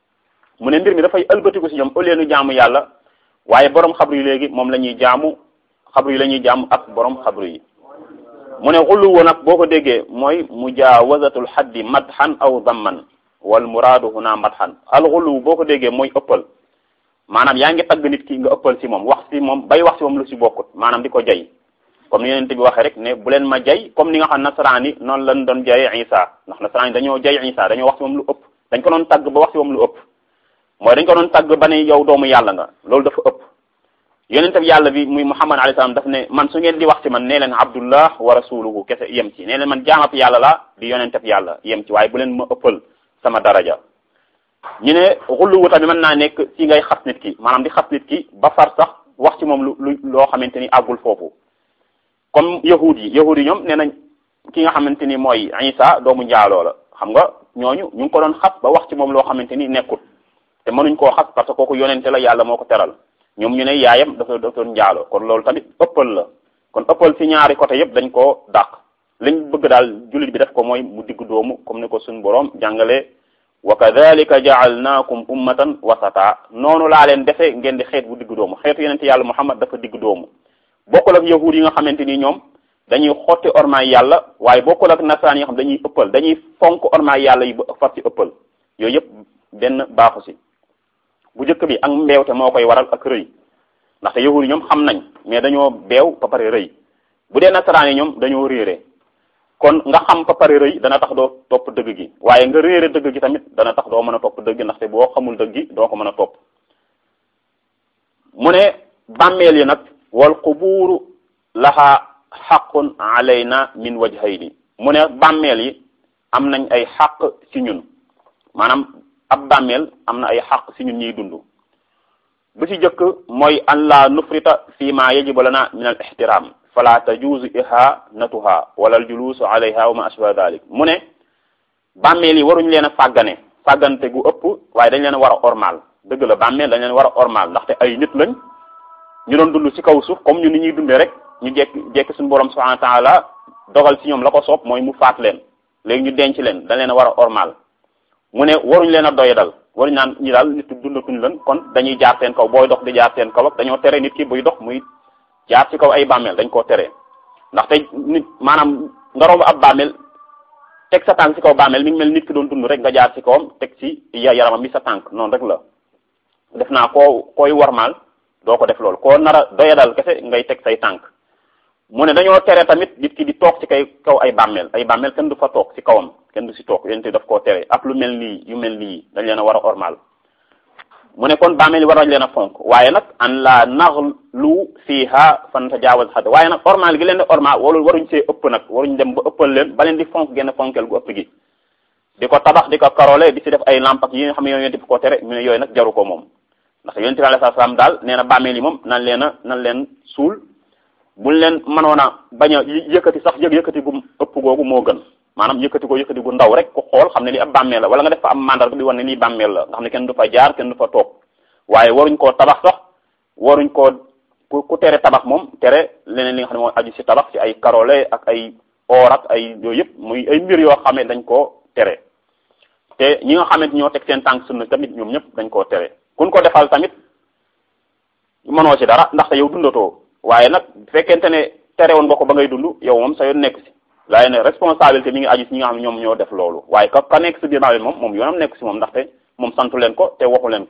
mu ne mbir mi dafay ëlbatiku si ñoom au lieu ñu jaamu yàlla waaye borom xabru yi léegi moom la ñuy jaamu xabru yi la ñuy jaamu ak borom xabru yi mu ne xullu woon nag boo ko déggee mooy mujawazatul haddi madhan aw damman wal muraadu huna madhan alxulu boo ko déggee mooy ëppal maanaam yaa ngi tagg nit ki nga ëppal si moom wax si moom bay wax si moom lu si bokkut maanaam di ko jay comme ni yonent bi waxee rek ne bu leen ma jay comme ni nga xam nasaraan yi noonu lañ doon jayee Isa ndax nasaraan yi dañoo jay Isa dañoo wax si moom lu ëpp dañ ko doon tagg ba wax si moom lu ëpp mooy dañ ko doon tagg ba ne yow doomu yàlla nga loolu dafa ëpp yonent bi yàlla bi muy Muhammad alayhi salaam daf ne man su ngeen di wax ci man nee leen abdullah wa rasuluhu kese yem ci nee leen man jaamab yàlla la di yonent bi yàlla yem ci waaye bu leen ma ëppal sama daraja ñu ne xulluwu tamit mën naa nekk ci ngay xas nit ki maanaam di xas nit ki ba far sax wax ci moom lu lu loo xamante ni àggul foofu comme yahud yi yahud yi ñoom nee nañ ki nga xamante ni mooy Isa doomu njaaloo la xam nga ñooñu ñu ngi ko doon xas ba wax ci moom loo xamante ni nekkul te mënuñ koo xas parce que kooku yonente la yàlla moo ko teral ñoom ñu ne yaayam dafa dafa doon njaaloo kon loolu tamit ëppal la kon ëppal ci ñaari côté yëpp dañ koo dàq liñ bëgg daal jullit bi def ko mooy mu digg doomu comme ni ko suñ boroom jàngalee wa kadhalika ja'alnakum ummatan wasata noonu laa leen defe ngeen di xeet bu digg doomu xeetu yonente yàlla muhammad dafa digg doomu bokkul ak yahud yi nga xamante ni ñoom dañuy xotti ormaay yàlla waaye bokkul ak nasaraan yi nga xam dañuy ëppal dañuy fonk ormaay yàlla yi ba far ci ëppal yooyu yëpp benn baaxu si bu njëkk bi ak mbeewte moo koy waral ak rëy ndaxte yahud yi ñoom xam nañ mais dañoo beew ba pare rëy bu dee nasaraan yi ñoom dañoo réere kon nga xam ba pare rëy dana tax doo topp dëgg gi waaye nga réere dëgg gi tamit dana tax doo mën a topp dëgg gi ndaxte boo xamul dëgg gi doo ko mën a topp mu ne bàmmeel yi nag wal qubuuru laha xaqun alayna min wajhayni mu ne bàmmeel yi am nañ ay xaq ci ñun maanaam ab bàmmeel am na ay xaq ci ñun ñuy dund bu ci jëkk mooy an la nufrita fi ma yajibu lana min al ihtiram fala tajuuzu ihanatuha wala al julusu alayha wa ma ashbaha dalik mu ne bàmmeel yi waruñ leen a fàggane fàggante gu ëpp waaye dañ leen a war a ormal dëgg la bàmmeel dañ leen war a ormal ndaxte ay nit lañ ñu doon dund ci kaw suuf comme ñu ni ñuy dundee rek ñu jekk jekk suñu borom subhanahu wa taala dogal ci ñoom la ko soob mooy mu faat leen léegi ñu denc leen dañ leen a war a ormal mu ne waruñ leen a doyadal waruñ naan ñi daal nit dundatuñ leen kon dañuy jaar seen kaw booy dox di jaar seen kaw ak dañoo tere nit ki buy dox muy jaar ci kaw ay bàmmeel dañ koo tere ndaxte nit maanaam nga romb ab bàmmeel teg sa tànk ci kaw bàmmeel mi ngi mel nit ki doon dund rek nga jaar ci kawam teg ci yaramam bi sa tànk noonu rek la def naa koo koy warmaal doo ko def loolu koo nar a doyadal kese ngay teg say tànk mu ne dañoo tere tamit nit ki di toog ci kay kaw ay bàmmeel ay bàmmeel kenn du fa toog ci kawam kenn du ci toog yéen daf koo tere ak lu mel nii yu mel nii dañ leen a war a ormal mu ne kon bàmmeel yi war nañ leen a fonk waaye nag an la naxlu fiha fan tajaawaz xad waaye nag ormal gi leen di ormal wala waruñ see ëpp nag waruñ dem ba ëppal leen ba leen di fonk genn fonkel gu ëpp gi di ko tabax di ko karole di ci def ay lamp ak yi nga xam ne yooyu di ko tere mu ne yooyu nag jaru ko moom ndax yonent bi alayhi salaam daal nee na bàmmeel yi moom nan leen a nan leen suul buñ leen mënoon a bañ a yëkkati sax yëg yëkkati gu ëpp googu moo gën maanaam yëkkati ko yëkkati gu ndaw rek ku xool xam ne lii ab bàmmeel la wala nga def fa am mandarga bi wane ne lii bàmmeel la nga xam ne kenn du fa jaar kenn du fa toog waaye waruñ koo tabax sax waruñ koo ku ku tere tabax moom tere leneen li nga xam ne moo aju ci tabax ci ay karole ak ay or ak ay yooyu yëpp muy ay mbir yoo xam ne dañ koo tere te ñi nga xamante ñoo teg seen tànk sunna tamit ñoom ñëpp dañ koo tere kun ko defal tamit mënoo ci dara ndaxte yow dundatoo waaye nag bu fekkente ne tere woon nga ko ba ngay dund yow moom sa yoon nekk si laaye ne responsabilité mi ngi aju si ñi nga xam ne ñoom ñoo def loolu waaye ka ka nekk si biir bàmmeel moom moom yoonam nekk si moom ndaxte moom santu leen ko te waxu leen ko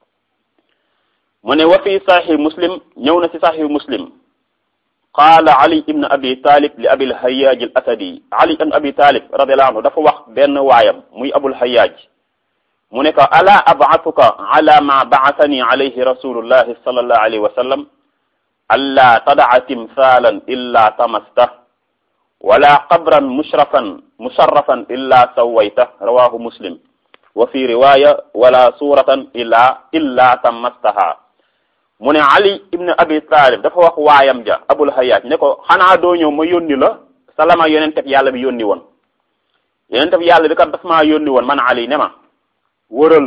mu ne wa fi sahih muslim ñëw na si sahih muslim qaala ali ibn abi talib li abil hayyaj al asadi ali ibn abi talib radiallahu anhu dafa wax benn waayam muy abul hayyaj mu ne ko ala ab'athuka ala ma ba'athani alayhi rasulullahi sallallahu alayhi wa sallam alla tada'a timthalan illa tamastah wala qabran mushrafan musharrafan illa sawaytah rawahu muslim wa fi riwaya wala suratan illa illa tamastaha mu ne ali ibn abi talib dafa wax waayam ja abul hayyaj ne ko xanaa doo ñëw ma yónni la salama yonenteb yàlla bi yónni woon yonenteb yàlla bi kat daf maa yónni woon man ali ne ma wëral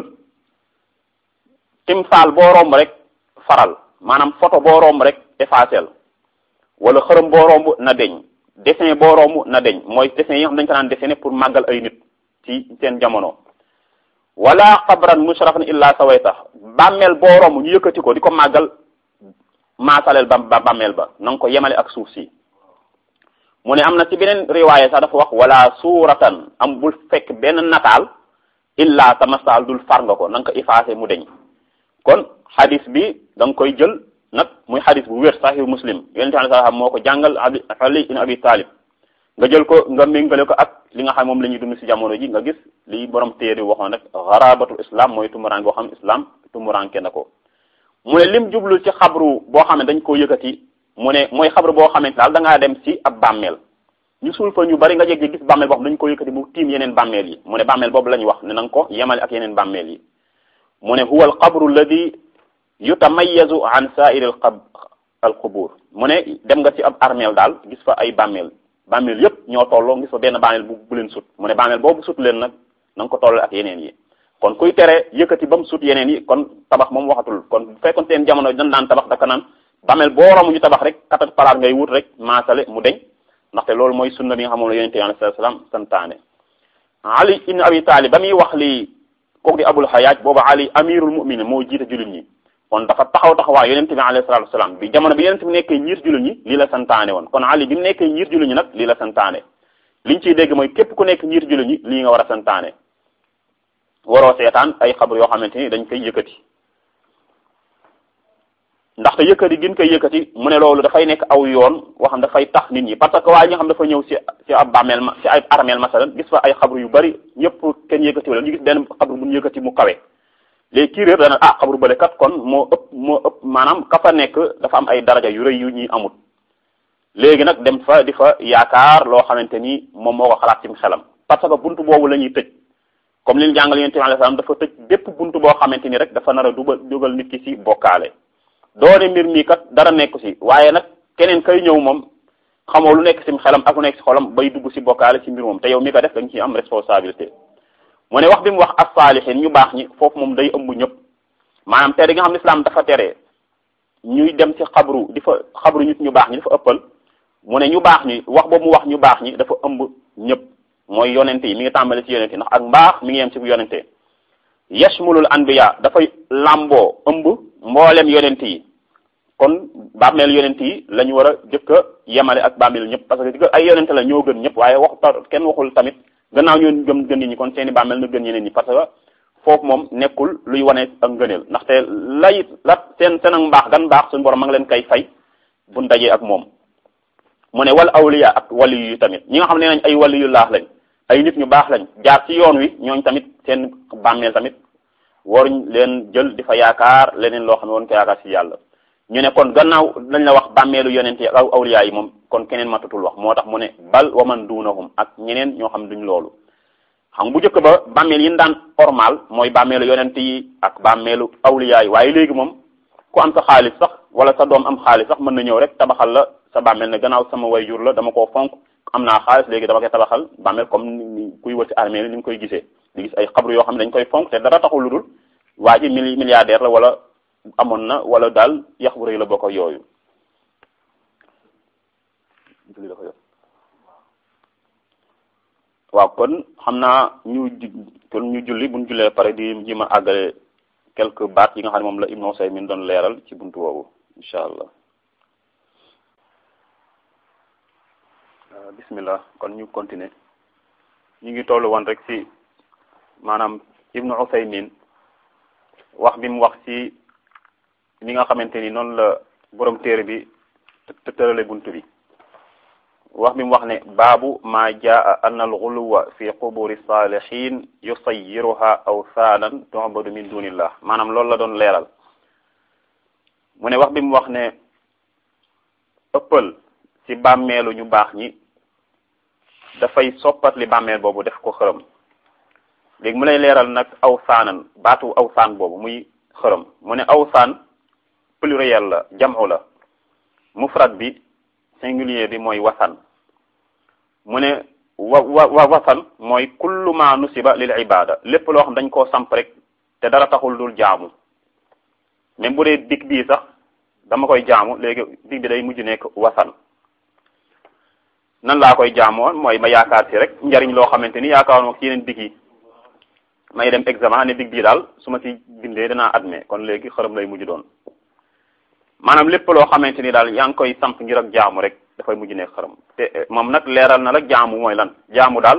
timsaal boo romb rek faral maanaam photo boo romb rek effacel wala xërëm boo romb na deñ dessin boo romb na deñ mooy dessin yi nga xam dañ ko naan dessiné pour màggal ay nit ci seen jamono wala xabran mushrafan illa sawayta bàmmeel boo romb ñu yëkkati ko di ko màggal maasaleel ba ba bàmmeel ba na nga ko yemale ak suuf si mu ne am na ci beneen riwaaye sax dafa wax wala suuratan am bul fekk benn nataal illa tamasaal dul far nga ko na nga ko effacé mu deñ kon xadis bi da nga koy jël nag muy xadis bu wér sahih muslim yonent bi sallallahu moo ko jàngal ali ibn abi talib nga jël ko nga méngale ko ak li nga xam moom la ñuy dund ci jamono ji nga gis li borom téere waxoon rek xarabatul islam mooy tumuraan boo xam islam tumuranke na ko mu ne lim jublu ci xabru boo xam ne dañ koo yëkkati mu ne mooy xabru boo xamante daal da ngaa dem ci ab bàmmeel ñu suul fa ñu bari nga jeg gis bàmmeel boo xam dañ ko yëkkati mu tiim yeneen bàmmeel yi mu ne bàmmeel boobu la ñu wax ne na nga ko yemale ak yeneen bàmmeel yi mu ne huwa al qabru alladi yutamayazu an sa'iri al qab al qubur mu ne dem nga ci ab armeel daal gis fa ay bàmmeel bàmmeel yépp ñoo tolloo gis fa benn bàmmeel bu bu leen sut mu ne bàmmeel boobu sut leen nag na nga ko tolloo ak yeneen yi kon kuy tere yëkkati ba mu sut yeneen yi kon tabax moom waxatul kon bu fekkoon seen jamono dañ daan tabax daka naan bàmmeel boo romb ñu tabax rek katat palaat ngay wut rek maasale mu deñ ndaxte loolu mooy sunna bi nga xamoon la yonente alayhi salaam santaane ali ibn abi talib ba muy wax lii kooku di abul hayaaj boobu ali amirul muminin moo jiite jullit ñi kon dafa taxaw taxawaay yonente bi alayhi salatu wasalaam bi jamono bi yonente bi nekkee njiit jullit ñi lii la santaane woon kon ali bi mu nekkee njiit jullit ñi nag lii la santaane liñ ciy dégg mooy képp ku nekk njiit jullit ñi lii nga war a santaane waroo seetaan ay xabar yoo xamante ni dañ koy yëkkati ndaxte yëkkati gin koy yëkkati mu ne loolu dafay nekk aw yoon woo xam dafay tax nit ñi parce que waa ñi nga xam dafa ñëw si si ab bàmmeel ma si ay armeel masalan gis fa ay xabru yu bari ñëpp kenn yëkkati wala ñu gis benn xabru bu ñu yëkkati mu kawe léegi kii réer dana ah xabru bële kat kon moo ëpp moo ëpp maanaam ka fa nekk dafa am ay daraja yu rëy yu ñuy amut léegi nag dem fa di fa yaakaar loo xamante ni moom moo ko xalaat ci xelam parce que buntu boobu la ñuy tëj comme li ñu jàngal yonent bi alayhi salaam dafa tëj bépp buntu boo xamante ni rek dafa nar a dugal dugal nit ki ci bokkaale doone mbir mi kat dara nekku ci waaye nag keneen kay ñëw moom xamoo lu nekk ci xelam ak lu nekk ci xolam bay dugg ci bokkaale ci mbir moom te yow mi ko def da nga ciy am responsabilité mu ne wax bi mu wax as-saalihin ñu baax ñi foofu moom day ëmb ñëpp maanaam tere gi nga xam ne islam dafa tere ñuy dem ci xabru di fa xabru nit ñu baax ñi dafa ëppal mu ne ñu baax ñi wax boobu mu wax ñu baax ñi dafa ëmb ñëpp mooy yonente yi mi ngi tàmbale ci yonente yi ndax ak mbaax mi ngi yem ci bu yonente yashmulul anbiya dafay làmboo ëmb mboolem yonente yi kon bàmmeel yonente yi la ñu war a jëkk a yemale ak bàmmeel ñëpp parce que ay yonente la ñoo gën ñëpp waaye wax kenn waxul tamit gannaaw ñoo gëm gën nit ñi kon seeni bàmmeel na gën ñeneen ñi parce que foofu moom nekkul luy wane ak ngëneel ndaxte lay la seen seen ak mbaax gan mbaax suñu borom ma ngi leen koy fay buñ dajee ak moom mu ne wal awliya ak wali yu tamit ñi nga xam ne nañ ay wali yu laax lañ ay nit ñu baax lañ jaar ci yoon wi ñooñ tamit seen bàmmeel tamit waruñ leen jël di fa yaakaar leneen loo xam ne woon ko yaakaar ci yàlla ñu ne kon gannaaw dañ la wax bàmmeelu yonent yi ak awliya yi moom kon keneen matatul wax moo tax mu ne bal waman duunahum ak ñeneen ñoo xam duñ loolu xam bu njëkk ba bàmmeel yi daan ormal mooy bàmmeelu yonent yi ak bàmmeelu awliya yi waaye léegi moom ku am sa xaalis sax wala sa doom am xaalis sax mën na ñëw rek tabaxal la sa bàmmeel ne gannaaw sama wayjur la dama koo fonk am naa xaalis léegi dama koy tabaxal bàmmeel comme ni kuy wër ci armée li ni nga koy gisee di gis ay xabru yoo xam ne dañ koy fonk te dara taxul lu dul waa ji mili milliardaire la wala amoon na wala daal yax bu rëy la bokk ak yooyu waaw kon xam naa ñu kon ñu julli buñ jullee pare di ji ma àggale quelques baat yi nga xam ne moom la Ibnu Usaymin doon leeral ci buntu boobu incha allah bismillah kon ñu continuer ñu ngi tollu woon rek ci maanaam Ibnu Usaymin wax bi mu wax ci ni nga xamante ni noonu la borom téere bi te tërale buntu bi wax bi mu wax ne baabu ma jaa anna alxuluwa fi quburi salihin yusayiruha awsaanan tu'badu min dunillah maanaam loolu la doon leeral mu ne wax bi mu wax ne ëppal ci bàmmeelu ñu baax ñi dafay soppat li bàmmeel boobu def ko xërëm léegi mu lay leeral nag awsaanan baatu awsaan boobu muy xërëm mu ne awsaan pluriel la jamu la mufrad bi singulier bi mooy wasan mu ne wa wa wasan mooy kullu ma nusiba lil ibada lépp loo xam dañ koo samp rek te dara taxul dul jaamu même bu dee dig bii sax dama koy jaamu léegi dig bi day mujj nekk wasan nan laa koy jaamoo mooy ma yaakaar ci rek njariñ loo xamante ni yaakaar ma ci yeneen dig yi may dem examen ne dig bii daal su ma ci bindee danaa admet kon léegi xërëm lay mujj doon maanaam lépp loo xamante ni daal yaa ngi koy samp ngir ak jaamu rek dafay mujj nekk xërëm te moom nag leeral na la jaamu mooy lan jaamu daal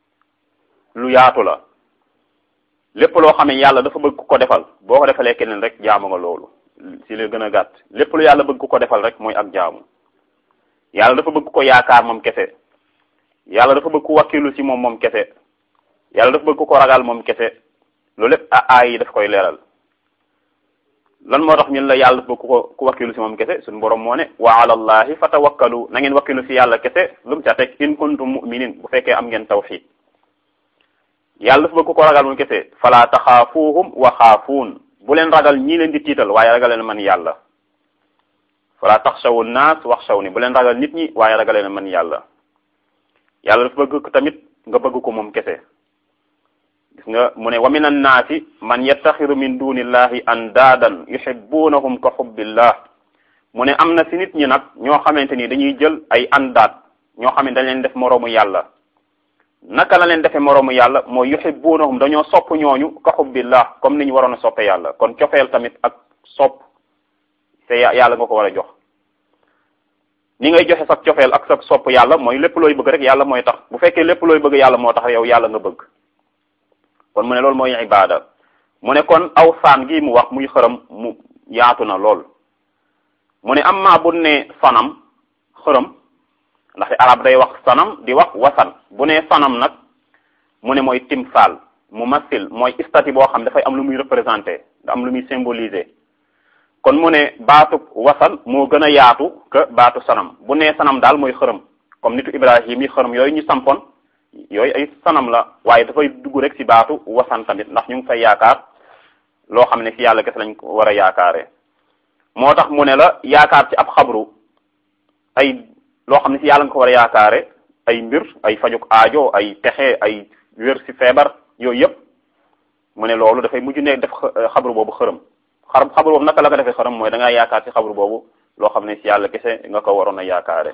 lu yaatu la lépp loo xam ne yàlla dafa bëgg ku ko defal boo ko defalee keneen rek jaamu nga loolu si la gën a gàtt lépp lu yàlla bëgg ku ko defal rek mooy ak jaamu yàlla dafa bëgg ko yaakaar moom kese yàlla dafa bëgg ku wakkilu ci moom moom kese yàlla dafa bëgg ku ko ragal moom kese loolu lépp aay yi daf koy leeral lan moo tax ñun la yàlla dafa bëgg ku ko ku wakkilu ci moom kese suñu borom moo ne wa ala allahi fatawakkalu na ngeen wakkilu ci yàlla kese lu mu ca teg in kuntum mu'minin bu fekkee am ngeen tawxid yàlla dafa bëgg ku ko ragal moom kese fala taxaafuuhum wa xaafuun bu leen ragal ñii leen di tiital waaye ragal leen man yàlla fala taxshawu naas waxshaw ni bu leen ragal nit ñi waaye ragal leen man yàlla yàlla dafa bëgg tamit nga bëgg ko moom kese gis nga mu ne wa min annaasi man yattaxidu min dunillahi andaadan yuhibbunahum ka xubbillah mu ne am na si nit ñi nag ñoo xamante ni dañuy jël ay andaat ñoo xam ne dañ leen def moroomu yàlla naka la leen defee moroomu yàlla mooy yuhibbunahum dañoo sopp ñooñu ka xubbillah comme ni ñu waroon a soppe yàlla kon cofeel tamit ak sopp te yàlla nga ko war a jox ni ngay joxe sa cofeel ak sa sopp yàlla mooy lépp looy bëgg rek yàlla mooy tax bu fekkee lépp looy bëgg yàlla moo tax yow yàlla nga bëgg kon mu ne loolu mooy ibada mu ne kon aw saan gi mu wax muy xërëm mu yaatu na lool mu ne amma bu ne sanam xërëm ndaxte arab day wax sanam di wax wasan bu ne sanam nag mu ne mooy timsal mu masil mooy statue boo xam dafay am lu muy représenté da am lu muy symboliser kon mu ne baatu wasan moo gën a yaatu que baatu sanam bu ne sanam daal mooy xërëm comme nitu ibrahim yi xërëm yooyu ñu sampoon yooyu ay sanam la waaye dafay dugg rek ci baatu wasan tamit ndax ñu ngi fay yaakaar loo xam ne ci yàlla kese lañ ko war a yaakaaree moo tax mu ne la yaakaar ci ab xabru ay loo xam ne ci yàlla nga ko war a yaakaare ay mbir ay fajuk aajo ay texe ay wér ci feebar yooyu yëpp mu ne loolu dafay mujj ne def xabru boobu xërëm xar xabru boobu naka la ko defee xërëm mooy da ngaa yaakaar ci xabru boobu loo xam ne ci yàlla kese nga ko waroon a yaakaare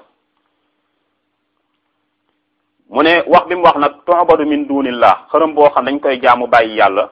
mu ne wax bi mu wax nag tu'badu min dunillah xërëm boo xam dañ koy jaamu bàyyi yàlla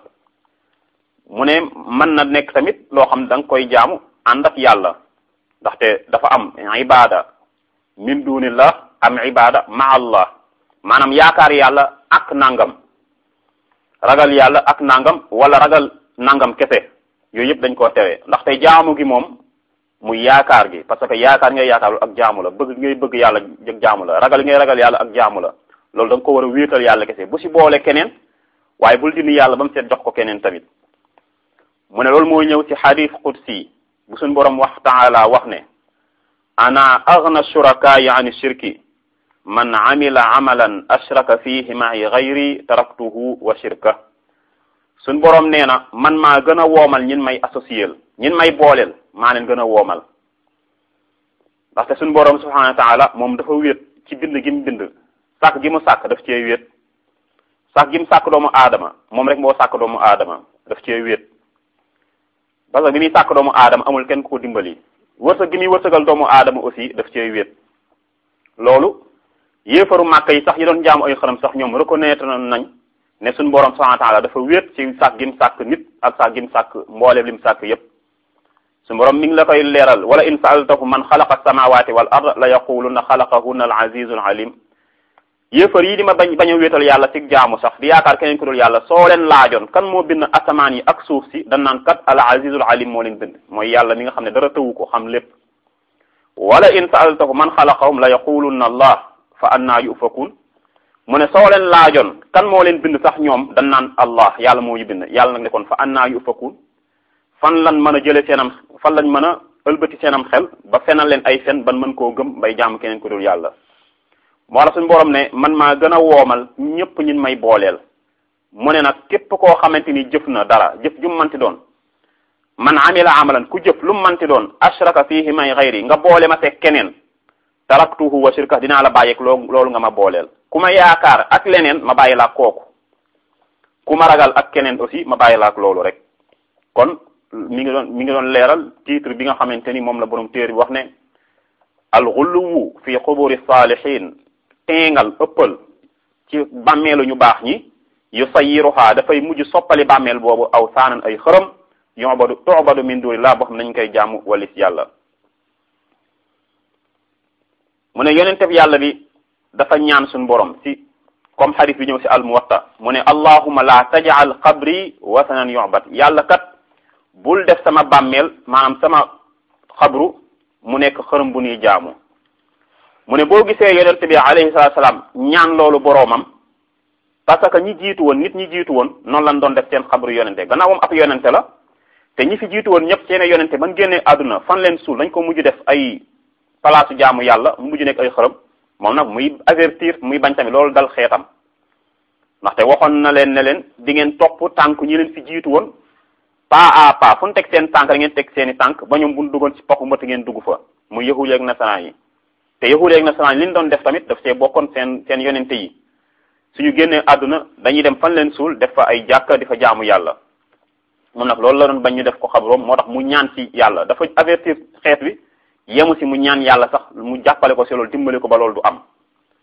mu ne mën na nekk tamit loo xam da nga koy jaamu ànd ak yàlla ndaxte dafa am ibada min dunillah am ibada ma allah maanaam yaakaar yàlla ak nangam ragal yàlla ak nangam wala ragal nangam kese yooyu yëpp dañ koo tere ndaxte jaamu gi moom muy yaakaar gi parce que yaakaar ngay yaakaarul ak jaamu la bëgg ngay bëgg yàlla jëg jaamu la ragal ngay ragal yàlla ak jaamu la loolu da nga ko war a wéetal yàlla kese bu si boole keneen waaye bul dindi yàlla ba mu seet jox ko keneen tamit mu ne loolu mooy ñëw ci xadis qudsi bu suñ borom wax taala wax ne ana aghna shurakayi an shirki man amila amalan ashraka fihi ma'i ghayri taraktuhu wa shirka suñ borom nee na man maa gën a woomal ñin may associel ñin may booleel maa leen gën a woomal ndaxte suñ borom subhanahu wa taala moom dafa wéet ci bind gi mu bind sàkk gi mu sàkk daf cee wéet sàkk gi mu sàkk doomu aadama moom rek moo sàkk doomu aadama daf cee wéet parce que bi muy sàkk doomu aadama amul kenn ku ko dimbali wërsëg gi muy wërsëgal doomu aadama aussi daf cee wéet loolu yéefaru màkk yi sax yi doon jaamu ay xaram sax ñoom reconnaître nañ ne suñu borom subhanahu wa taala dafa wéet ci sàkk gi mu sàkk nit ak sàkk gi mu sàkk mbooleem li mu sàkk yépp suñu borom mi ngi la koy leeral wala in saaltahu man xalaqa samawati wal ard la yaquluna xalaqahunna al azizul alim yéefar yi di ma bañ bañ a wéetal yàlla ci jaamu sax di yaakaar keneen ku dul yàlla soo leen laajoon kan moo bind asamaan yi ak suuf si dan naan kat al azizul alim moo leen bind mooy yàlla mi nga xam ne dara tëwu ko xam lépp wala in saaltahu man xalaqahum la yaqulunna allah fa anna yufakun mu ne soo leen laajoon kan moo leen bind sax ñoom dan naan allah yàlla moo ñu bind yàlla nag ne kon fa anna yufakun fan lan mën a jële seenam fan lañ mën a ëlbati seenam xel ba fenal leen ay fen ban mën koo gëm bay jaamu keneen ku dul yàlla moo la suñu borom ne man maa gën a woomal ñëpp ñin may booleel mu ne nag képp koo xamante ni jëf na dara jëf ju mu manti doon man amila amalan ku jëf lu mu manti doon ashraka fihi may xayri nga boole ma teg keneen taraktuhu wa shirka dinaa la bàyyeeg loo loolu nga ma booleel ku ma yaakaar ak leneen ma bàyyi laa kooku ku ma ragal ak keneen aussi ma bàyyi laa ak loolu rek kon mi ngi doon mi ngi doon leeral titre bi nga xamante ni moom la borom téere bi wax ne alxuluwu fi xuburi saalihin teengal ëppal ci bàmmeelu ñu baax ñi yu sayiruha dafay mujj soppali bàmmeel boobu aw saanan ay xërëm yobadu tobadu min dunillah boo xam nañ koy jaamu walis yàlla mu ne yonenteb yàlla bi dafa ñaan suñu borom ci comme xadis bi ñëw ci al muwatta mu ne allahuma la tajal qabri wasanan yobat yàlla kat bul def sama bàmmeel maanaam sama xabru mu nekk xërëm bu ñuy jaamu mu ne boo gisee yonente bi alayhi salatu salaam ñaan loolu boroomam parce que ñi jiitu woon nit ñi jiitu woon noonu lañ doon def seen xabru yonente gannaaw moom ab yonente la te ñi fi jiitu woon ñëpp seen yonente ban génnee àdduna fan leen suul dañ ko mujj def ay palaasu jaamu yàlla mu mujj nekk ay xërëm moom nag muy avertir muy bañ tamit loolu dal xeetam ndaxte waxoon na leen ne leen di ngeen topp tànk ñi leen fi jiitu woon pas à pas fu ñu teg seen tànk da ngeen teg seen i tànk ba ñoom bu ñu duggoon ci poxu mbëtt ngeen dugg fa muy yahuud ak nasaraan yi te yahuud ak nasaraan yi li ñu doon def tamit daf see bokkoon seen seen yonente yi suñu génnee àdduna dañuy dem fan leen suul def fa ay jàkka di fa jaamu yàlla moom nag loolu la doon bañ ñu def ko xabroom moo tax mu ñaan ci yàlla dafa avertir xeet wi yemu si mu ñaan yàlla sax mu jàppale ko si loolu dimbali ko ba loolu du am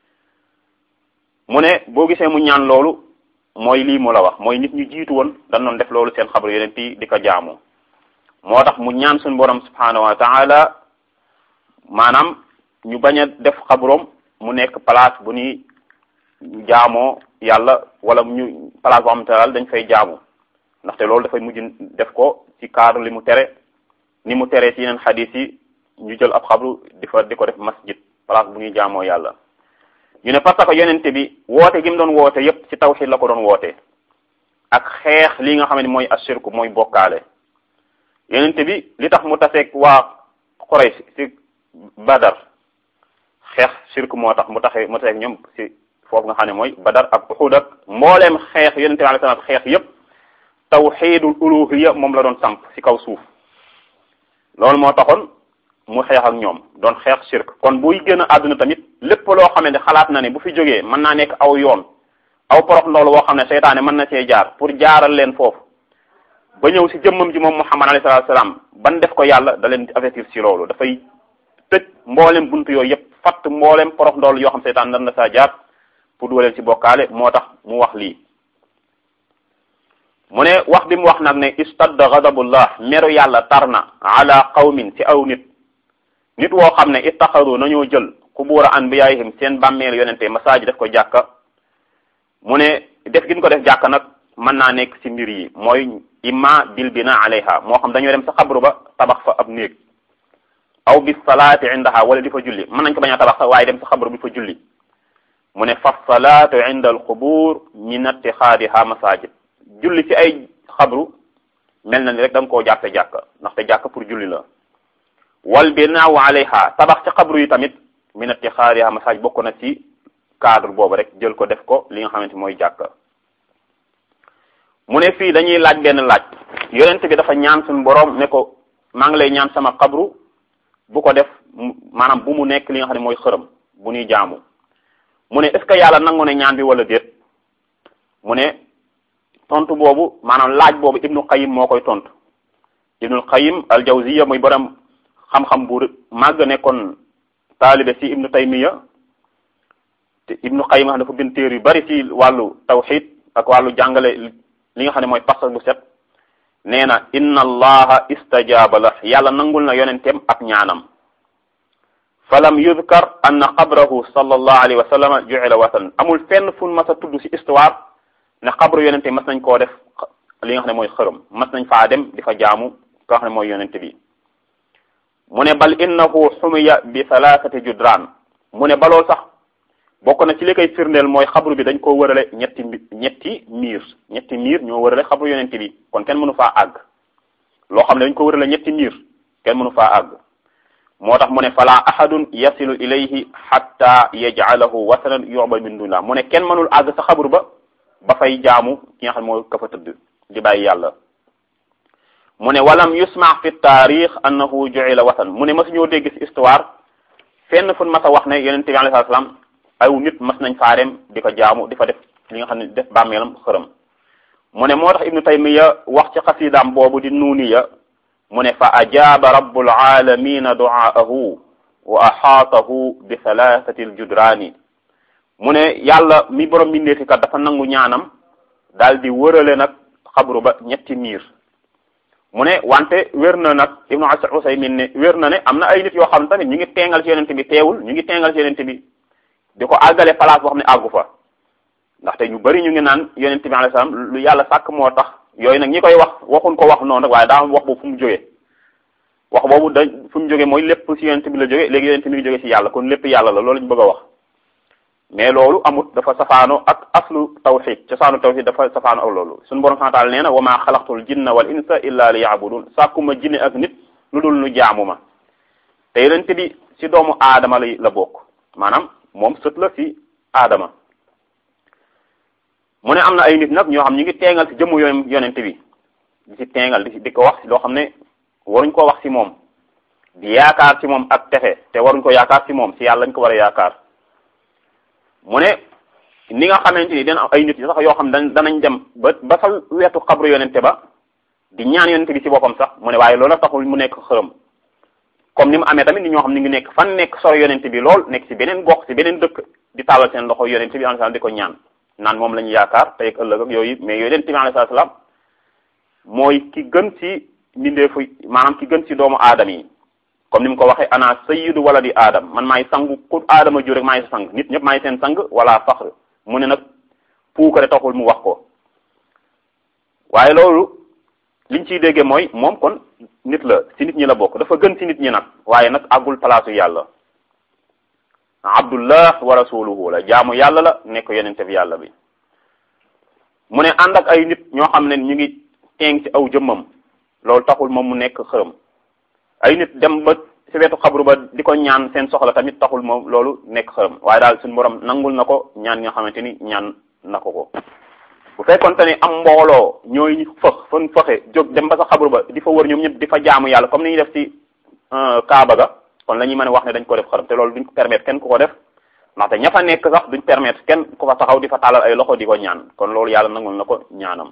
mu ne boo gisee mu ñaan loolu mooy lii mu la wax mooy nit ñu jiitu woon dañ doon def loolu seen xabru yonent yi di ko jaamu moo tax mu ñaan suñu borom subhanahu wa taala maanaam ñu bañ a def xabroom mu nekk place bu ñuy jaamoo yàlla wala ñu place boo xamante daal dañ fay jaamu ndaxte loolu dafay mujj def ko ci cadre li mu tere ni mu tere ci yeneen xadis yi ñu jël ab xabru di fa di ko def masjid place bu ñuy jaamoo yàlla ñu ne parce que yonente bi woote gi mu doon woote yépp ci tawxid la ko doon woote ak xeex li nga xam ne mooy ashirku mooy bokkaale yonente bi li tax mu taseeg waa Quraysh ci Badar xeex shirku moo tax mu taxee mu taseeg ñoom ci foofu nga xam ne mooy Badar ak Uhud ak mbooleem xeex yonente bi alayhi salaam xeex yépp tawxidul uluhiyya moom la doon samp ci kaw suuf loolu moo taxoon mu xeex ak ñoom doon xeex shirk kon buy gën a àdduna tamit lépp loo xam ne xalaat na ne bu fi jógee mën naa nekk aw yoon aw porox ndoolu woo xam ne seytaane mën na see jaar pour jaaral leen foofu ba ñëw si jëmmam ji moom Muhammad alayhi salaatu salaam ban def ko yàlla da leen avertir si loolu dafay tëj mboolem buntu yooyu yëpp fatt mboolem porox ndoolu yoo xam seytaan nan na saa jaar pour dugaleen si bokkaale moo tax mu wax lii mu ne wax bi mu wax nag ne istadda ghadabullah meru yàlla tar na ala qawmin ci aw nit nit woo xam ne ittaxadu nañoo jël qubura anbiyaihim seen bàmmeel yonente masaaji def ko jàkka mu ne def gi ñu ko def jàkka nag mën naa nekk ci mbir yi mooy imma bil bina alayha moo xam dañoo dem sa xabru ba tabax fa ab néeg aw bis salaati indaha wala di fa julli mën nañ ko bañ a tabax sax waaye dem sa xabru bi fa julli mu ne fa salaatu inda al qubur min ittixaadiha masajid julli ci ay xabru mel na ni rek da nga koo jàppe jàkka ndaxte jàkka pour julli la wal binaaw alayha tabax ci xabru yi tamit min ittixaadiha masajid bokk na ci cadre boobu rek jël ko def ko li nga xamante mooy jàkka mu ne fii dañuy laaj benn laaj yonent bi dafa ñaan suñu boroom ne ko maa ngi lay ñaan sama xabru bu ko def maanaam bu mu nekk li nga xam ne mooy xërëm bu ñuy jaamu mu ne est ce que yàlla nangu ne ñaan bi wala déet mu ne tontu boobu maanaam laaj boobu ibnu qayim moo koy tontu ibnul qayim al jawziya muy borom xam-xam bu màgg nekkoon taalibe si ibnu taymiya te ibnu qayim dafa bind téere yu bari ci wàllu tawxid ak wàllu jàngale li nga xam ne mooy pas bu set nee na inna allaha istajaaba la yàlla nangul na yonenteem ak ñaanam falam yudkar anna qabrahu sallallahu alayhi wa sallam ju'ila watan amul fenn fu mas a tudd ci histoire ne xabru yonente mas nañ koo def li nga xam ne mooy xërëm mas nañ faa dem di fa jaamu ka nga xam ne mooy yonente bi mu ne bal innahu xumiya bi thalathati judraan mu ne baloo sax bokk na ci li koy firndeel mooy xabru bi dañ koo wërale ñetti ñetti miir ñetti miir ñoo wërale xabru yonente bi kon kenn mënu faa àgg loo xam ne dañ ko wërale ñetti miir kenn mënu faa àgg moo tax mu ne fala ahadun yasilu ilayhi hatta yaj'alahu wasanan yu'bad min dunillah mu ne kenn mënul àgg sa xabru ba ba fay jaamu ki nga xam ne mooy ka fa tëdd di bàyyi yàlla mu ne walam yusma fi taarix annahu ju'ila watan mu ne mas ñoo dégg ci histoire fenn fu mas a wax ne yonente bi alayhi salaam aw nit mas nañ faa dem di ko jaamu di fa def li nga xam ne def bàmmeelam xërëm mu ne moo tax ibnu taymiya wax ci xasidaam boobu di nuuniya mu ne fa ajaaba rabbul alamina du'aahu wa axaatahu bi thalathati aljudraani mu ne yàlla mi borom mbindeefi kat dafa nangu ñaanam daal di wërale nag xabru ba ñetti miir mu ne wante wér na nag ibnu usaymin ne wér na ne am na ay nit yoo xam ne tamit ñu ngi teengal ci yonente bi teewul ñu ngi teengal ci yonente bi di ko àggale place boo xam ne àggu fa ndaxte ñu bari ñu ngi naan yonent bi alayhi salaam lu yàlla sàkk moo tax yooyu nag ñi koy wax waxuñ ko wax noonu rek waaye daa am wax boobu fu mu jógee wax boobu da fu mu jógee mooy lépp ci yonent bi la jógee léegi yonent mi ngi jógee ci yàlla kon lépp yàlla la loolu ñu bëgg a wax mais loolu amut dafa safaano ak aslu tawxid cosaanu tawxid dafa safaano ak loolu suñu borom subhanahu wa ta'ala nee na wa maa xalaqtul jinna wal insa illa li ya'budun sàkkuma jinne ak nit lu dul nu jaamu ma te yonent bi ci doomu aadama la la bokk maanaam moom sët la ci aadama mu ne am na ay nit nag ñoo xam ñu ngi teengal ci jëmmu yoon yonente bi di ci teengal di di ko wax loo xam ne waruñ ko wax ci moom di yaakaar ci moom ak texe te waruñ ko yaakaar ci moom ci yàlla lañ ko war a yaakaar mu ne ni nga xamante ni dina am ay nit sax yoo xam ne danañ dem ba ba sa wetu xabru yonente ba di ñaan yonente bi ci boppam sax mu ne waaye loolu taxul mu nekk xërëm comme ni mu amee tamit ni ñoo xam ne ngi nekk fan nekk soro yonente bi lool nekk ci beneen gox ci beneen dëkk di tàllal seen loxo yonente bi alayhi salaam di ko ñaan naan moom la ñu yaakaar tey ak ëllëg ak yooyu mais yonente bi alayhi salaam mooy ki gën ci mbindeefu maanaam ki gën ci doomu aadama yi comme ni mu ko waxee ana sayyidu wala di aadam man maay sangu ku aadama jur rek maay sa sang nit ñëpp maay seen sang wala faxr mu ne nag puukare taxul mu wax ko waaye loolu liñ ciy déggee mooy moom kon nit la ci nit ñi la bokk dafa gën ci nit ñi nag waaye nag àggul palaasu yàlla abdullah wa rasuluhu la jaamu yàlla la nekk yonente bi yàlla bi mu ne ànd ak ay nit ñoo xam ne ñu ngi teeng ci aw jëmmam loolu taxul moom mu nekk xërëm ay nit dem ba ci wetu xabru ba di ko ñaan seen soxla tamit taxul moom loolu nekk xërëm waaye daal suñu borom nangul na ko ñaan nga xamante ni ñaan na ko ko bu fekkonte ni am mbooloo ñooy fëx fan fëxe jóg dem ba sa xabru ba di fa wër ñoom ñëpp di fa jaamu yàlla comme ni ñuy def ci kaaba ga kon la ñuy mën a wax ne dañ ko def xërëm te loolu duñ ko permettre kenn ku ko def ndaxte ña fa nekk sax duñ permettre kenn ku fa taxaw di fa tàllal ay loxo di ko ñaan kon loolu yàlla nangul na ko ñaanam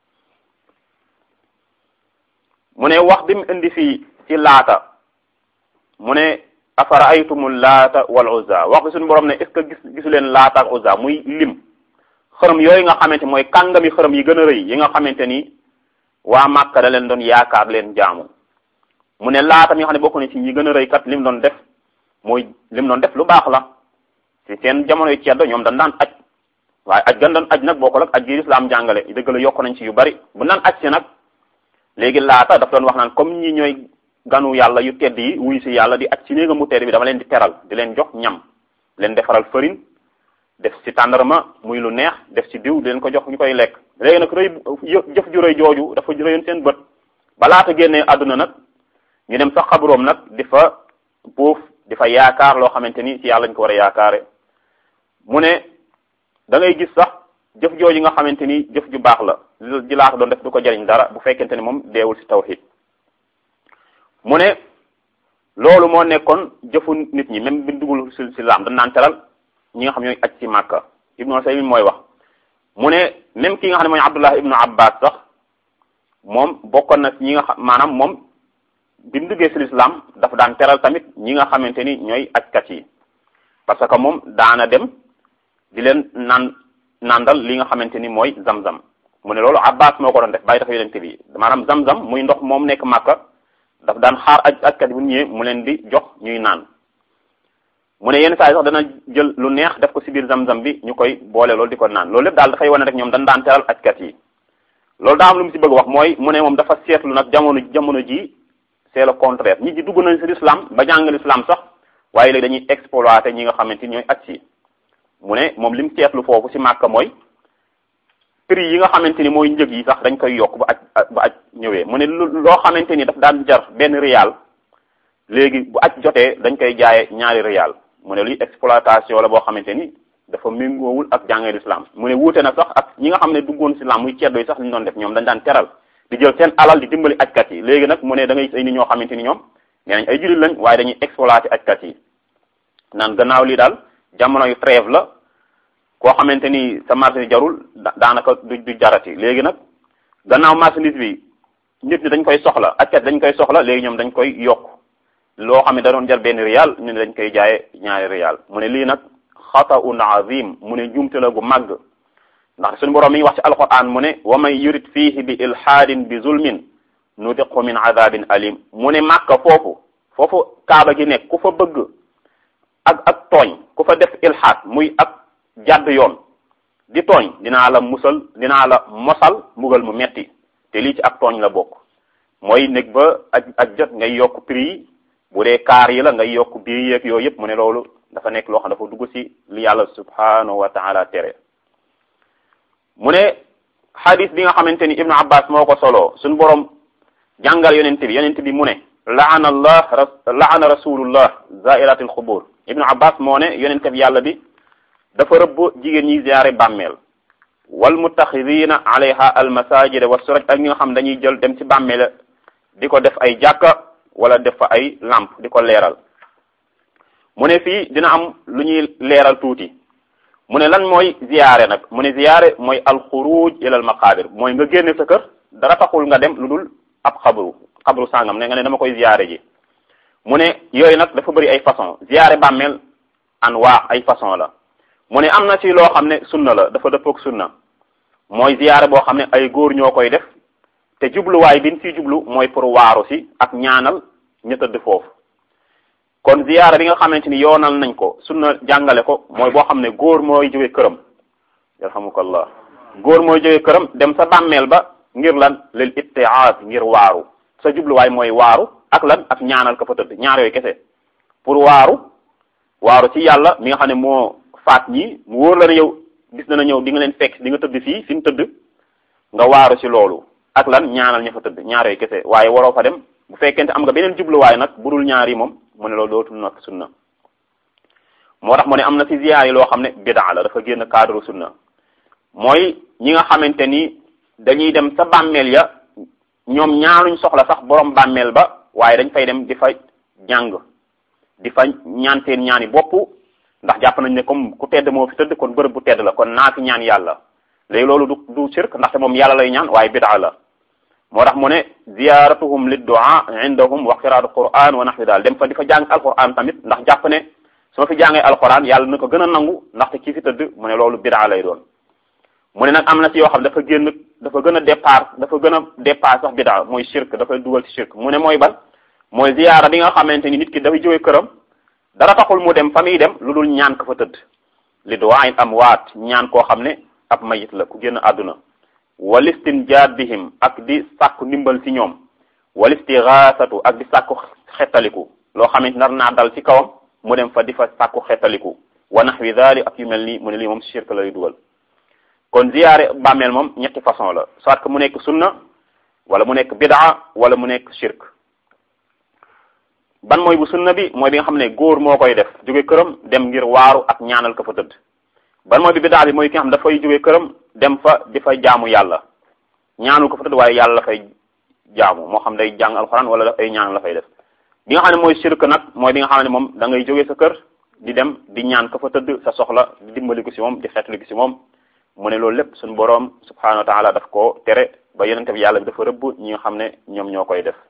mu ne wax bi mu indi fii ci laata mu ne afara aytumul laata wal uzza wax bi suñu borom ne est ce que gis gisu leen laata ak uzza muy lim xërëm yooyu nga xamante mooy kàngami xërëm yi gën a rëy yi nga xamante ni waa Màkka da leen doon yaakaar leen jaamu mu ne laata mi nga xam ne bokk na ci ñi gën a rëy kat lim doon def mooy lim doon def lu baax la ci seen jamonoy ceddo ñoom dañ daan aj waaye aj gan doon aj nag bokkul ak aj gi lislaam jàngale dëgg la yokk nañ ci yu bari bu naan aj si nag léegi laata daf doon wax naan comme ñi ñooy ganu yàlla yu tedd yi wuy si yàlla di aj si néega mu tedd bi dama leen di teral di leen jox ñam leen defaral farine def ci tàndarma muy lu neex def ci diw di leen ko jox ñu koy lekk léegi nag rëy jëf ju rëy jooju dafa rëyoon seen bët ba laata génnee àdduna nag ñu dem sax xabroom nag di fa boof di fa yaakaar loo xamante ni ci yàlla ñu ko war a yaakaare mu ne da ngay gis sax jëf jooju nga xamante ni jëf ju baax la ji laata doon def du ko jariñ dara bu fekkente ni moom deewul ci tawhid mu ne loolu moo nekkoon jëfu nit ñi même bi dugul ci ci laam dañ naan teral ñi nga xam ñooy aj ci màkka ibnu Usaymin mooy wax mu ne même ki nga xam ne mooy Abdullah ibnu Abbas sax moom bokkoon na ñi nga xam maanaam moom bi mu duggee ci lislaam dafa daan teral tamit ñi nga xamante ni ñooy ajkat yi parce que moom daana dem di leen naan nandal li nga xamante ni mooy zam-zam mu ne loolu Abbas moo ko doon def bàyyi dafa yonente bi maanaam zam-zam muy ndox moom nekk màkka daf daan xaar aj ajkat yi bu ñëwee mu leen di jox ñuy naan mu ne yenn saa yi sax dana jël lu neex def ko ci biir zam-zam bi ñu koy boole loolu di ko naan loolu lépp daal dafay wane rek ñoom dañ daan teral ajkat yi loolu daa am lu mu ci bëgg wax mooy mu ne moom dafa seetlu nag jamono jamono ji c'est le contraire ñi ji dugg nañ ci l'islam ba jàng l'islam sax waaye léegi dañuy exploiter ñi nga xamante ni ñooy aj si mu ne moom li mu seetlu foofu ci Màkka mooy prix yi nga xamante ni mooy njëg yi sax dañ koy yokk ba aj ba aj ñëwee mu ne loo xamante ni daf daan jar benn rial léegi bu aj jotee dañ koy jaaye ñaari rial mu ne luy exploitation la boo xamante ni dafa méngoowul ak jàngee l'islam mu ne wuute na sax ak ñi nga xam ne duggoon ci islam muy ceddo yi sax li ñu doon def ñoom dañ daan teral di jël seen alal di dimbali ajkat yi léegi nag mu ne da ngay ay nit ñoo xamante ni ñoom nee nañ ay jullit lañ waaye dañuy exploiter ajkat yi naan gannaaw lii daal jamono yu trêve la koo xamante ni sa marchandise jarul daanaka du du jarati léegi nag gannaaw marchandise bi nit ñi dañ koy soxla ajkat dañ koy soxla léegi ñoom dañ koy yokk loo xam ne da doon jar benn rial ñu ne dañ koy jaaye ñaari rial mu ne lii nag xataun azim mu ne njuumte la gu màgg ndax suñu borom mi ngi wax ci alquran mu ne wa man yurid fihi bi ilhaadin bi zulmin nudiqu min adabin alim mu ne màkka foofu foofu kaaba gi nekk ku fa bëgg ak ak tooñ ku fa def ilhaad muy ak jàdd yoon di tooñ dinaa la musal dinaa la mosal mbugal mu metti te lii ci ak tooñ la bokk mooy nekk ba ak ak jot ngay yokk prix yi bu dee kaar yi la ngay yokk biir yeeg yooyu yëpp mu ne loolu dafa nekk loo xam dafa dugg ci li yàlla subhanahu wa taala tere mu ne hadis bi nga xamante ni ibnu abbas moo ko solo suñu borom jàngal yonent bi yonent bi mu ne laana allah laana rasulullah zairat al xubur ibnu abbas moo ne yonent bi yàlla bi dafa rëbb jigéen ñi ziyaare bàmmeel wal muttaxidina alayha al masajid wa suraj ak ñi nga xam dañuy jël dem ci bàmmeel di ko def ay jàkka wala def fa ay lamp di ko leeral mu ne fii dina am lu ñuy leeral tuuti mu ne lan mooy ziyaare nag mu ne ziyaare mooy alxuruj ila al maqabir mooy nga génne sa kër dara taxul nga dem lu dul ab xabru xabru sàngam ne nga ne dama koy ziyaare ji mu ne yooyu nag dafa bëri ay façon ziyaare bàmmeel anwaa ay façon la mu ne am na ci loo xam ne sunna la dafa dëppook sunna mooy ziyaare boo xam ne ay góor ñoo koy def te jubluwaay bi ñu ciy jublu mooy pour waaru si ak ñaanal ñu tëdd foofu kon ziyaara bi nga xamante ni yoonal nañ ko sunna jàngale ko mooy boo xam ne góor mooy jóge këram yarhamukallah góor mooy jóge këram dem sa bàmmeel ba ngir lan lil ittiaaz ngir waaru sa jubluwaay mooy waaru ak lan ak ñaanal ka fa tëdd ñaar yooyu kese pour waaru waaru ci yàlla mi nga xam ne moo faat ñi mu wóor la ne yow gis na na ñëw di nga leen fekk di nga tëdd fii fi mu tëdd nga waaru ci loolu ak lan ñaanal ña fa tëdd ñaar yooyu kese waaye waroo fa dem bu fekkente am nga beneen jubluwaay nag budul ñaar yi moom mu ne loolu dootul nag sunna moo tax mu ne am na ci ziyaar yi loo xam ne bidaa la dafa génn cadre sunna mooy ñi nga xamante ni dañuy dem sa bàmmeel ya ñoom ñaanuñ soxla sax borom bàmmeel ba waaye dañ fay dem di fa jàng di fa ñaan seen ñaani bopp ndax jàpp nañ ne comme ku tedd moo fi tëdd kon bërëb bu tedd la kon naa fi ñaan yàlla léegi loolu du du shirk ndaxte moom yàlla lay ñaan waaye bidaa la moo tax mu ne ziyaratuhum liddu'a indahum wa qiraatu quran wa nahwi daal dem fa di fa jàng alquran tamit ndax jàpp ne su ma fi jàngee alquran yàlla na ko gën a nangu ndaxte kii fi tëdd mu ne loolu bidaa lay doon mu ne nag am na ci yoo xam dafa génn dafa gën a départ dafa gën a départ sax bidaa mooy shirk dafay dugal ci shirk mu ne mooy ban mooy ziyaara bi nga xamante ni nit ki dafay jóge këram dara taxul mu dem fa muy dem lu dul ñaan ko fa tëdd li du'aa'il amwaat ñaan koo xam ne ab mayit la ku génn àdduna walistinjaad bihim ak di sàkku ndimbal ci ñoom walistighaasatu ak di sàkku xettaliku loo xamante nar naa dal ci kawam mu dem fa di fa sàkku xettaliku wa nahwi dhalik ak yu mel nii mu ne lii moom shirk lay dugal kon ziyaare bàmmeel moom ñetti façon la soit que mu nekk sunna wala mu nekk bidaa wala mu nekk shirk ban mooy bu sunna bi mooy bi nga xam ne góor moo koy def jóge këram dem ngir waaru ak ñaanal ko fa tëdd ban mooy bi bidaa bi mooy ki nga xam dafay jóge këram dem fa di fa jaamu yàlla ñaanul ko fa tëdd waaye yàlla la fay jaamu moo xam day jàng alxuraan wala daf ay ñaan la fay def bi nga xam ne mooy shirk nag mooy bi nga xam ne moom da ngay jóge sa kër di dem di ñaan ko fa tëdd sa soxla di dimbali ko si moom di xeetali ko si moom mu ne loolu lépp suñu boroom subhanahu wa taala daf ko tere ba yonente bi yàlla bi dafa rëbb ñi nga xam ne ñoom ñoo koy def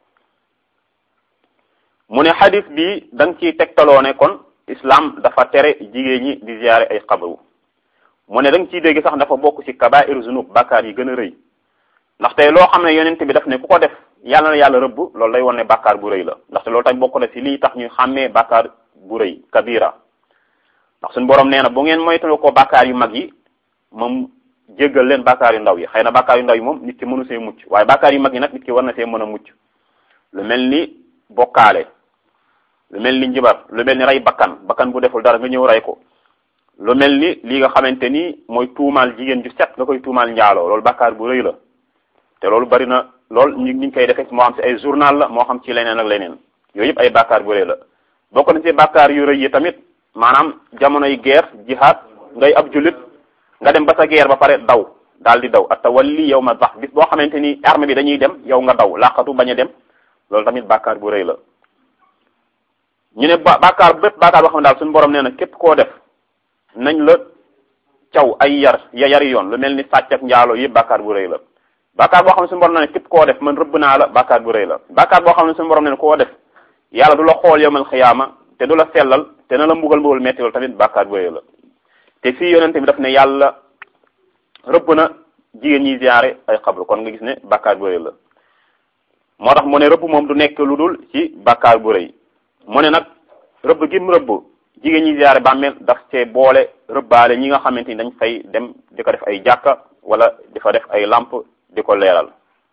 mu ne xadis bi da nga ciy tegtaloo ne kon islam dafa tere jigéen ñi di ziyaare ay xabru mu ne da nga ciy dégg sax dafa bokk ci kabair zunub bàkkaar yi gën a rëy ndaxte loo xam ne yonente bi daf ne ku ko def yàlla na yàlla rëbb loolu lay won ne bàkkaar bu rëy la ndaxte loolu tamit bokk na ci lii tax ñu xàmmee bàkkaar bu rëy kabira ndax suñu borom nee na bu ngeen moytalu ko bàkkaar yu mag yi moom jéggal leen bàkkaar yu ndaw yi xëy na bàkkaar yu ndaw yi moom nit ki mënu see mucc waaye bàkkaar yu mag yi nag nit ki war na see mën a mucc lu mel ni bokkaale lu mel ni njibar lu mel ni rey bakkan bakkan bu deful dara nga ñëw rey ko lu mel ni li nga xamante ni mooy tuumaal jigéen ju set nga koy tuumaal njaaloo loolu bàkkaar bu rëy la te loolu bari na lool ñu ñu koy defee moo xam ci ay journal la moo xam ci leneen ak leneen yooyu yëpp ay bàkkaar bu rëy la bokk na ci bàkkaar yu rëy yi tamit maanaam jamonoy guerre jihad ngay ab jullit nga dem ba sa guerre ba pare daw daal di daw atawalli yow ma bax bis boo xamante ni armée bi dañuy dem yow nga daw laqatu bañ a dem loolu tamit bàkkaar bu rëy la ñu ne ba bàkkaar bépp bàkkaar boo xam ne daal suñu borom nee na képp koo def nañ la caw ay yar ya yari yoon lu mel ni sàcc ak njaaloo yëpp bàkkaar bu rëy la bàkkaar boo xam ne suñu borom nee na képp koo def man rëbb naa la bàkkaar bu rëy la bàkkaar boo xam ne suñu borom nee na koo def yàlla du la xool yowmal xiyaama te du la sellal te na la mbugal mbugal metti loolu tamit bàkkaar bu rëy la te fii yonente bi daf ne yàlla rëbb na jigéen ñi ziyaare ay xabru kon nga gis ne bàkkaar bu rëy la moo tax mu ne rëbb moom du nekk lu dul ci bàkkaar bu rëy mu ne nag rëbb gi mu rëbb jigéen ñi ziyaare bàmmeel daf cee boole rëbbaale ñi nga xamante ni dañ fay dem di ko def ay jàkka wala di fa def ay lamp di ko leeral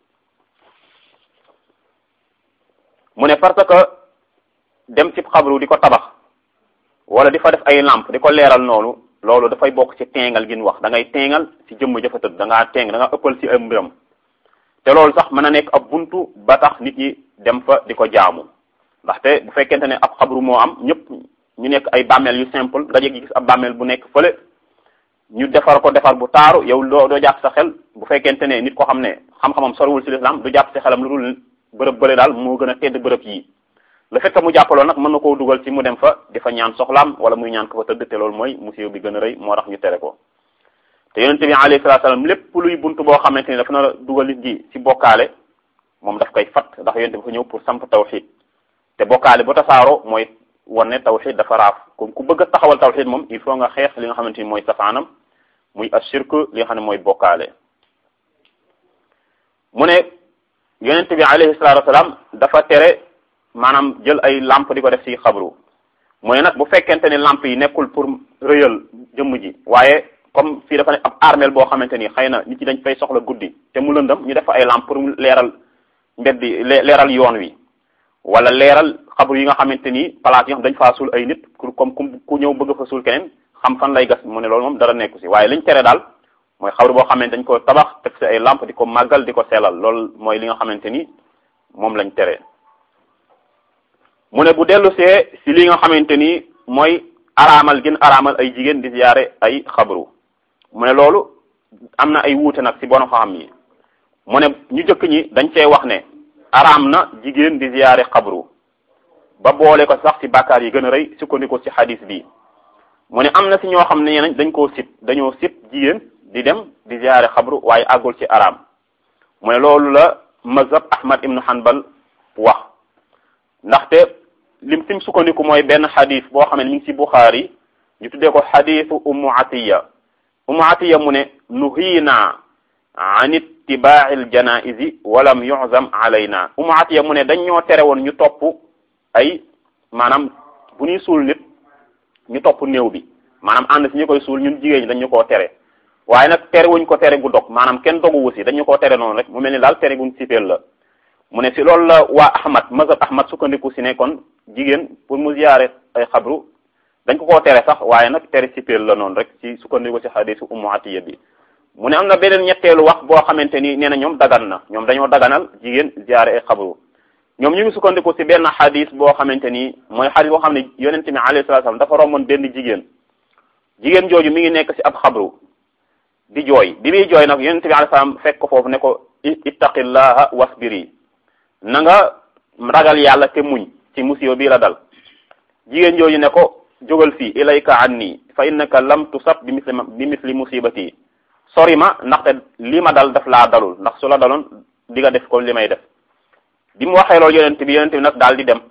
mu ne parce que dem ci xabru di ko tabax wala di fa def ay lamp di ko leeral noonu loolu dafay bokk ci teengal gi ñu wax da ngay teengal ci jëmm jëfa tëdd da ngaa teeng da nga ëppal ci ay mbiram te loolu sax mën a nekk ab buntu ba tax nit ñi dem fa di ko jaamu ndaxte bu fekkente ne ab xabru moo am ñëpp ñu nekk ay bàmmeel yu simple nga jéggi gis ab bàmmeel bu nekk fële ñu defar ko defar bu taaru yow doo doo jàpp sa xel bu fekkente ne nit ko xam ne xam-xamam soriwul ci l'islam du jàpp sa xelam lu dul bërëb bële daal moo gën a tedd bërëb yii le fait que mu jàppaloon nag mën na koo dugal ci mu dem fa di fa ñaan soxlaam wala muy ñaan ko fa tëdd te loolu mooy musiba bi gën a rëy moo tax ñu tere ko te yonente bi alayhi salaatu salaam lépp luy buntu boo xamante ni dafa na a dugal nit gi ci bokkaale moom daf koy fat ndax yonente bi fa ñëw pour samp tawxid te bokkaale bu tasaaroo mooy wane tawxid dafa raaf comme ku bëgg a taxawal tawxid moom il faut nga xeex li nga xamante ni mooy safaanam muy ashirk li nga xam ne mooy bokkaale mu ne yonente bi alayhi salaatu wasalaam dafa tere maanaam jël ay lampe di ko def ci xabru mu ne nag bu fekkente ni lampe yi nekkul pour rëyal jëmm ji waaye comme fii dafa ne ab armeel boo xamante ni xëy na nit ñi dañ fay soxla guddi te mu lëndëm ñu def fa ay lampe pour mu leeral mbeddi leeral yoon wi wala leeral xabru yi nga xamante ni place yi nga xam dañ faa suul ay nit pour comme ku ñëw bëgg fa suul keneen xam fan lay gas mu ne loolu moom dara nekku si waaye liñ tere daal mooy xabru boo xamante dañ ko tabax teg si ay lampe di ko màggal di ko sellal loolu mooy li nga xamante ni moom lañ tere mu ne bu dellu see si li nga xamante ni mooy araamal gën araamal ay jigéen di ziyaare ay xabru mu ne loolu am na ay wuute nag si borom xam yi mu ne ñu jëkk ñi dañ cee wax ne araam na jigéen di ziyaare xabru ba boole ko sax ci bàkkaar yi gën a rëy sukkandiku ci xadis bi mu ne am na si ñoo xam ne nañ dañ koo sib dañoo sib jigéen di dem di ziyaare xabru waaye àggul ci araam mu ne loolu la mazhab ahmad ibnu hanbal wax ndaxte lim sim sukkandiku mooy benn xadis boo xam ne mi ngi ci buxaari ñu tuddee ko xadisu ummu atiya ummu atiya mu ne nuhiina an ittibaa'i aljanaizi walam yu'zam alayna ummu atiya mu ne dañ ñoo tere woon ñu topp ay maanaam bu ñuy suul nit ñu topp néew bi maanaam ànd si ñu koy suul ñun jigéen ñi dañ ñu koo tere waaye nag tere wuñ ko tere gu dog maanaam kenn doguwu si dañu koo tere noonu rek mu mel ni daal tere guñ sifeel la mu ne si loolu la waa ahmad mazhab ahmad sukkandiku si ne kon jigéen pour mu ziyaare ay xabru dañ ko koo tere sax waaye nag tere sipeel la noonu rek ci sukkandiku si xadisu ummu atiya bi mu ne am na beneen ñetteelu wax boo xamante ni nee na ñoom dagan na ñoom dañoo daganal jigéen ziyaare ay xabru ñoom ñu ngi sukkandiku si benn xadis boo xamante ni mooy xadis boo xam ne yonente bi alayhi salatu salaam dafa romboon benn jigéen jigéen jooju mi ngi nekk si ab xabru di jooy bi muy jooy nag yonente bi alayhi salaam fekk ko foofu ne ko ittaqillaha wasbiri na nga ragal yàlla te muñ ci musiba bii la dal jigéen jooju ne ko jógal fii ilayka anni fa innaka lam tusab bi misli bi misli musibati sori ma ndaxte li ma dal daf laa dalul ndax su la daloon di nga def ko li may def bi mu waxee loolu yonent bi yonent bi nag daal di dem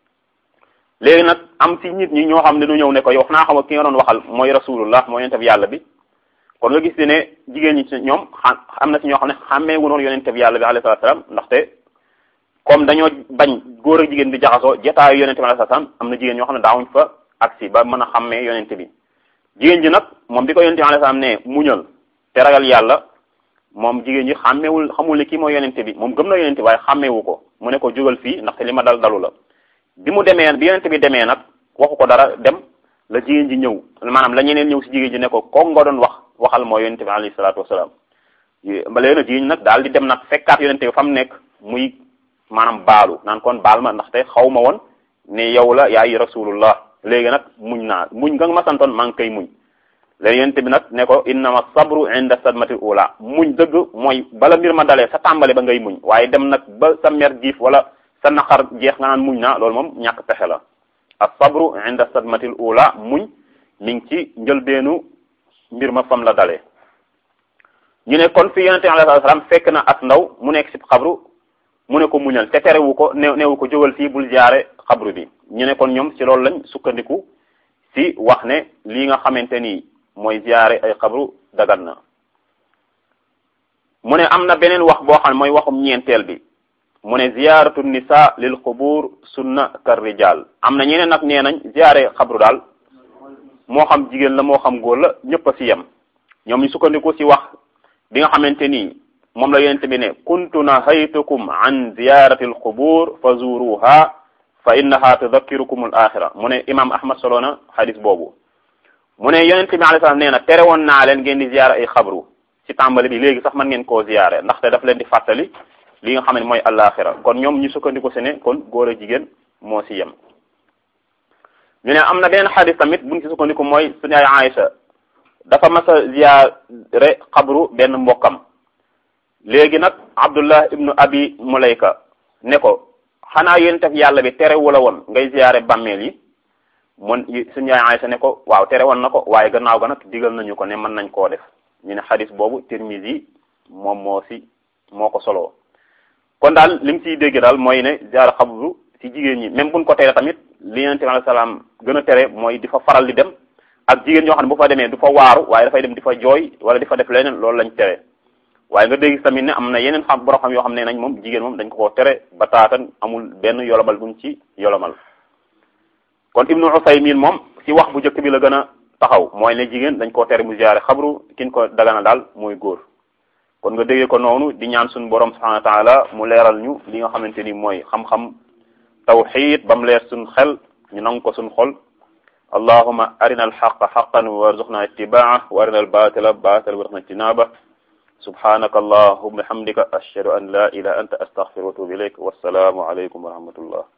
léegi nag am ci nit ñi ñoo xam ne du ñëw ne ko yow naa xam ki nga doon waxal mooy rasulullah mooy yonent bi yàlla bi kon nga gis ne jigéen ñi ci ñoom am na ci ñoo xam ne xàmmee wu noon yonent bi yàlla bi alayhi salaatu salaam ndaxte comme dañoo bañ góor ak jigéen di jaxasoo jotaayu yonent bi alayhi salaam am na jigéen ñoo xam ne daawuñ fa agsi ba mën a xàmmee yonent bi jigéen ji nag moom bi ko yonent bi alayhi salaam ne muñal te ragal yàlla moom jigéen ji xàmmeewul xamul ne kii mooy yonent bi moom gëm na yonent bi waaye xàmmeewu ko mu ne ko jógal fii ndaxte li ma dal dalu la bi mu demee bi yonent bi demee nag waxu ko dara dem la jigéen ji ñëw maanaam la ñeneen ñëw si jigéen ji ne ko ko nga doon wax waxal mooy yonent bi alayhi salaatu wasalaam ba léegi nag jigéen nag daal di dem nag fekkaat yonent bi fa mu nekk muy maanaam baalu naan kon baal ma ndaxte xaw ma woon ne yow la yaay rasulullah léegi nag muñ naa muñ nga ma santoon maa ngi koy muñ léegi yonent bi nag ne ko innama sabru inda sadmatil ula muñ dëgg mooy bala mbir ma dalee sa tàmbale ba ngay muñ waaye dem nag ba sa mer giif wala sa naqar jeex nga naan muñ naa loolu moom ñàkk pexe la as sabru inda sadmatil ula muñ mi ngi ci njëlbeenu mbir ma fam la dalee ñu ne kon fi yonente alayhi salaam fekk na as ndaw mu nekk si xabru mu ne ko muñal te terewu ko ne neewu ko jógal fii bul jaare xabru bi ñu ne kon ñoom ci loolu lañ sukkandiku si wax ne lii nga xamante ni mooy ziyaare ay xabru dagan na mu ne am na beneen wax boo xam ne mooy waxum ñeenteel bi mu ne ziyaaratu nisa lil xubur sunna kar rijal am na ñeneen nag nee nañ ziyaare xabru daal moo xam jigéen la moo xam góor la ñëpp a si yem ñoom ñu sukkandiku si wax bi nga xamante ni moom la yonente bi ne kuntu nahaytukum an ziyarati al xubur fa zuruha fa innaha tudakkirukum al axira mu ne imam ahmad solo na xadis boobu mu ne yonente bi alayhi salaam nee na tere woon naa leen ngeen di ziyaare ay xabru ci tàmbali bi léegi sax mën ngeen koo ziyaare ndaxte daf leen di fàttali li nga xam ne mooy alaxira kon ñoom ñu sukkandiku si ne kon góor a jigéen moo si yem ñu ne am na beneen xadis tamit buñ ci sukkandiku mooy suñu ay Aïcha dafa mas a ziyaare xabru benn mbokkam léegi nag Abdullah ibnu Abi Mulayka ne ko xanaa yéen tef yàlla bi tere wala woon ngay ziyaare bàmmeel yi mun suñu yaay Aysa ne ko waaw tere woon na ko waaye gannaaw ga nag digal nañu ko ne mën nañ koo def ñu ne xadis boobu Tirmisi moom moo si moo ko soloo kon daal li mu siy dégg daal mooy ne ziyaare xabru si jigéen ñi même buñ ko tere tamit li yonent bi alayhi salaam gën a tere mooy di fa faral di dem ak jigéen ñoo xam ne bu fa demee du fa waaru waaye dafay dem di fa jooy wala di fa def leneen loolu lañ tere waaye nga dégg tamit ne am na yeneen xam borom xam yoo xam ne nañ moom jigéen moom dañ ko koo tere ba taatan amul benn yolomal buñ ci yolomal kon ibnu Usaymin moom ci wax bu njëkk bi la gën a taxaw mooy ne jigéen dañ koo tere mu ziyaare xabru kin ko dagana daal mooy góor kon nga déggee ko noonu di ñaan suñu borom subhanahu wa taala mu leeral ñu li nga xamante ni mooy xam-xam tawxid ba mu leer suñ xel ñu nangu ko suñ xol allahuma arina alxaqa xaqan warzuqna ittibaa wa arina albatila batila warzuqna ijtinaba subhanaka allahumma hamdika ashhadu an la ilaha anta astaghfiruka wa atubu ilayk wassalaamu alaykum wa rahmatullah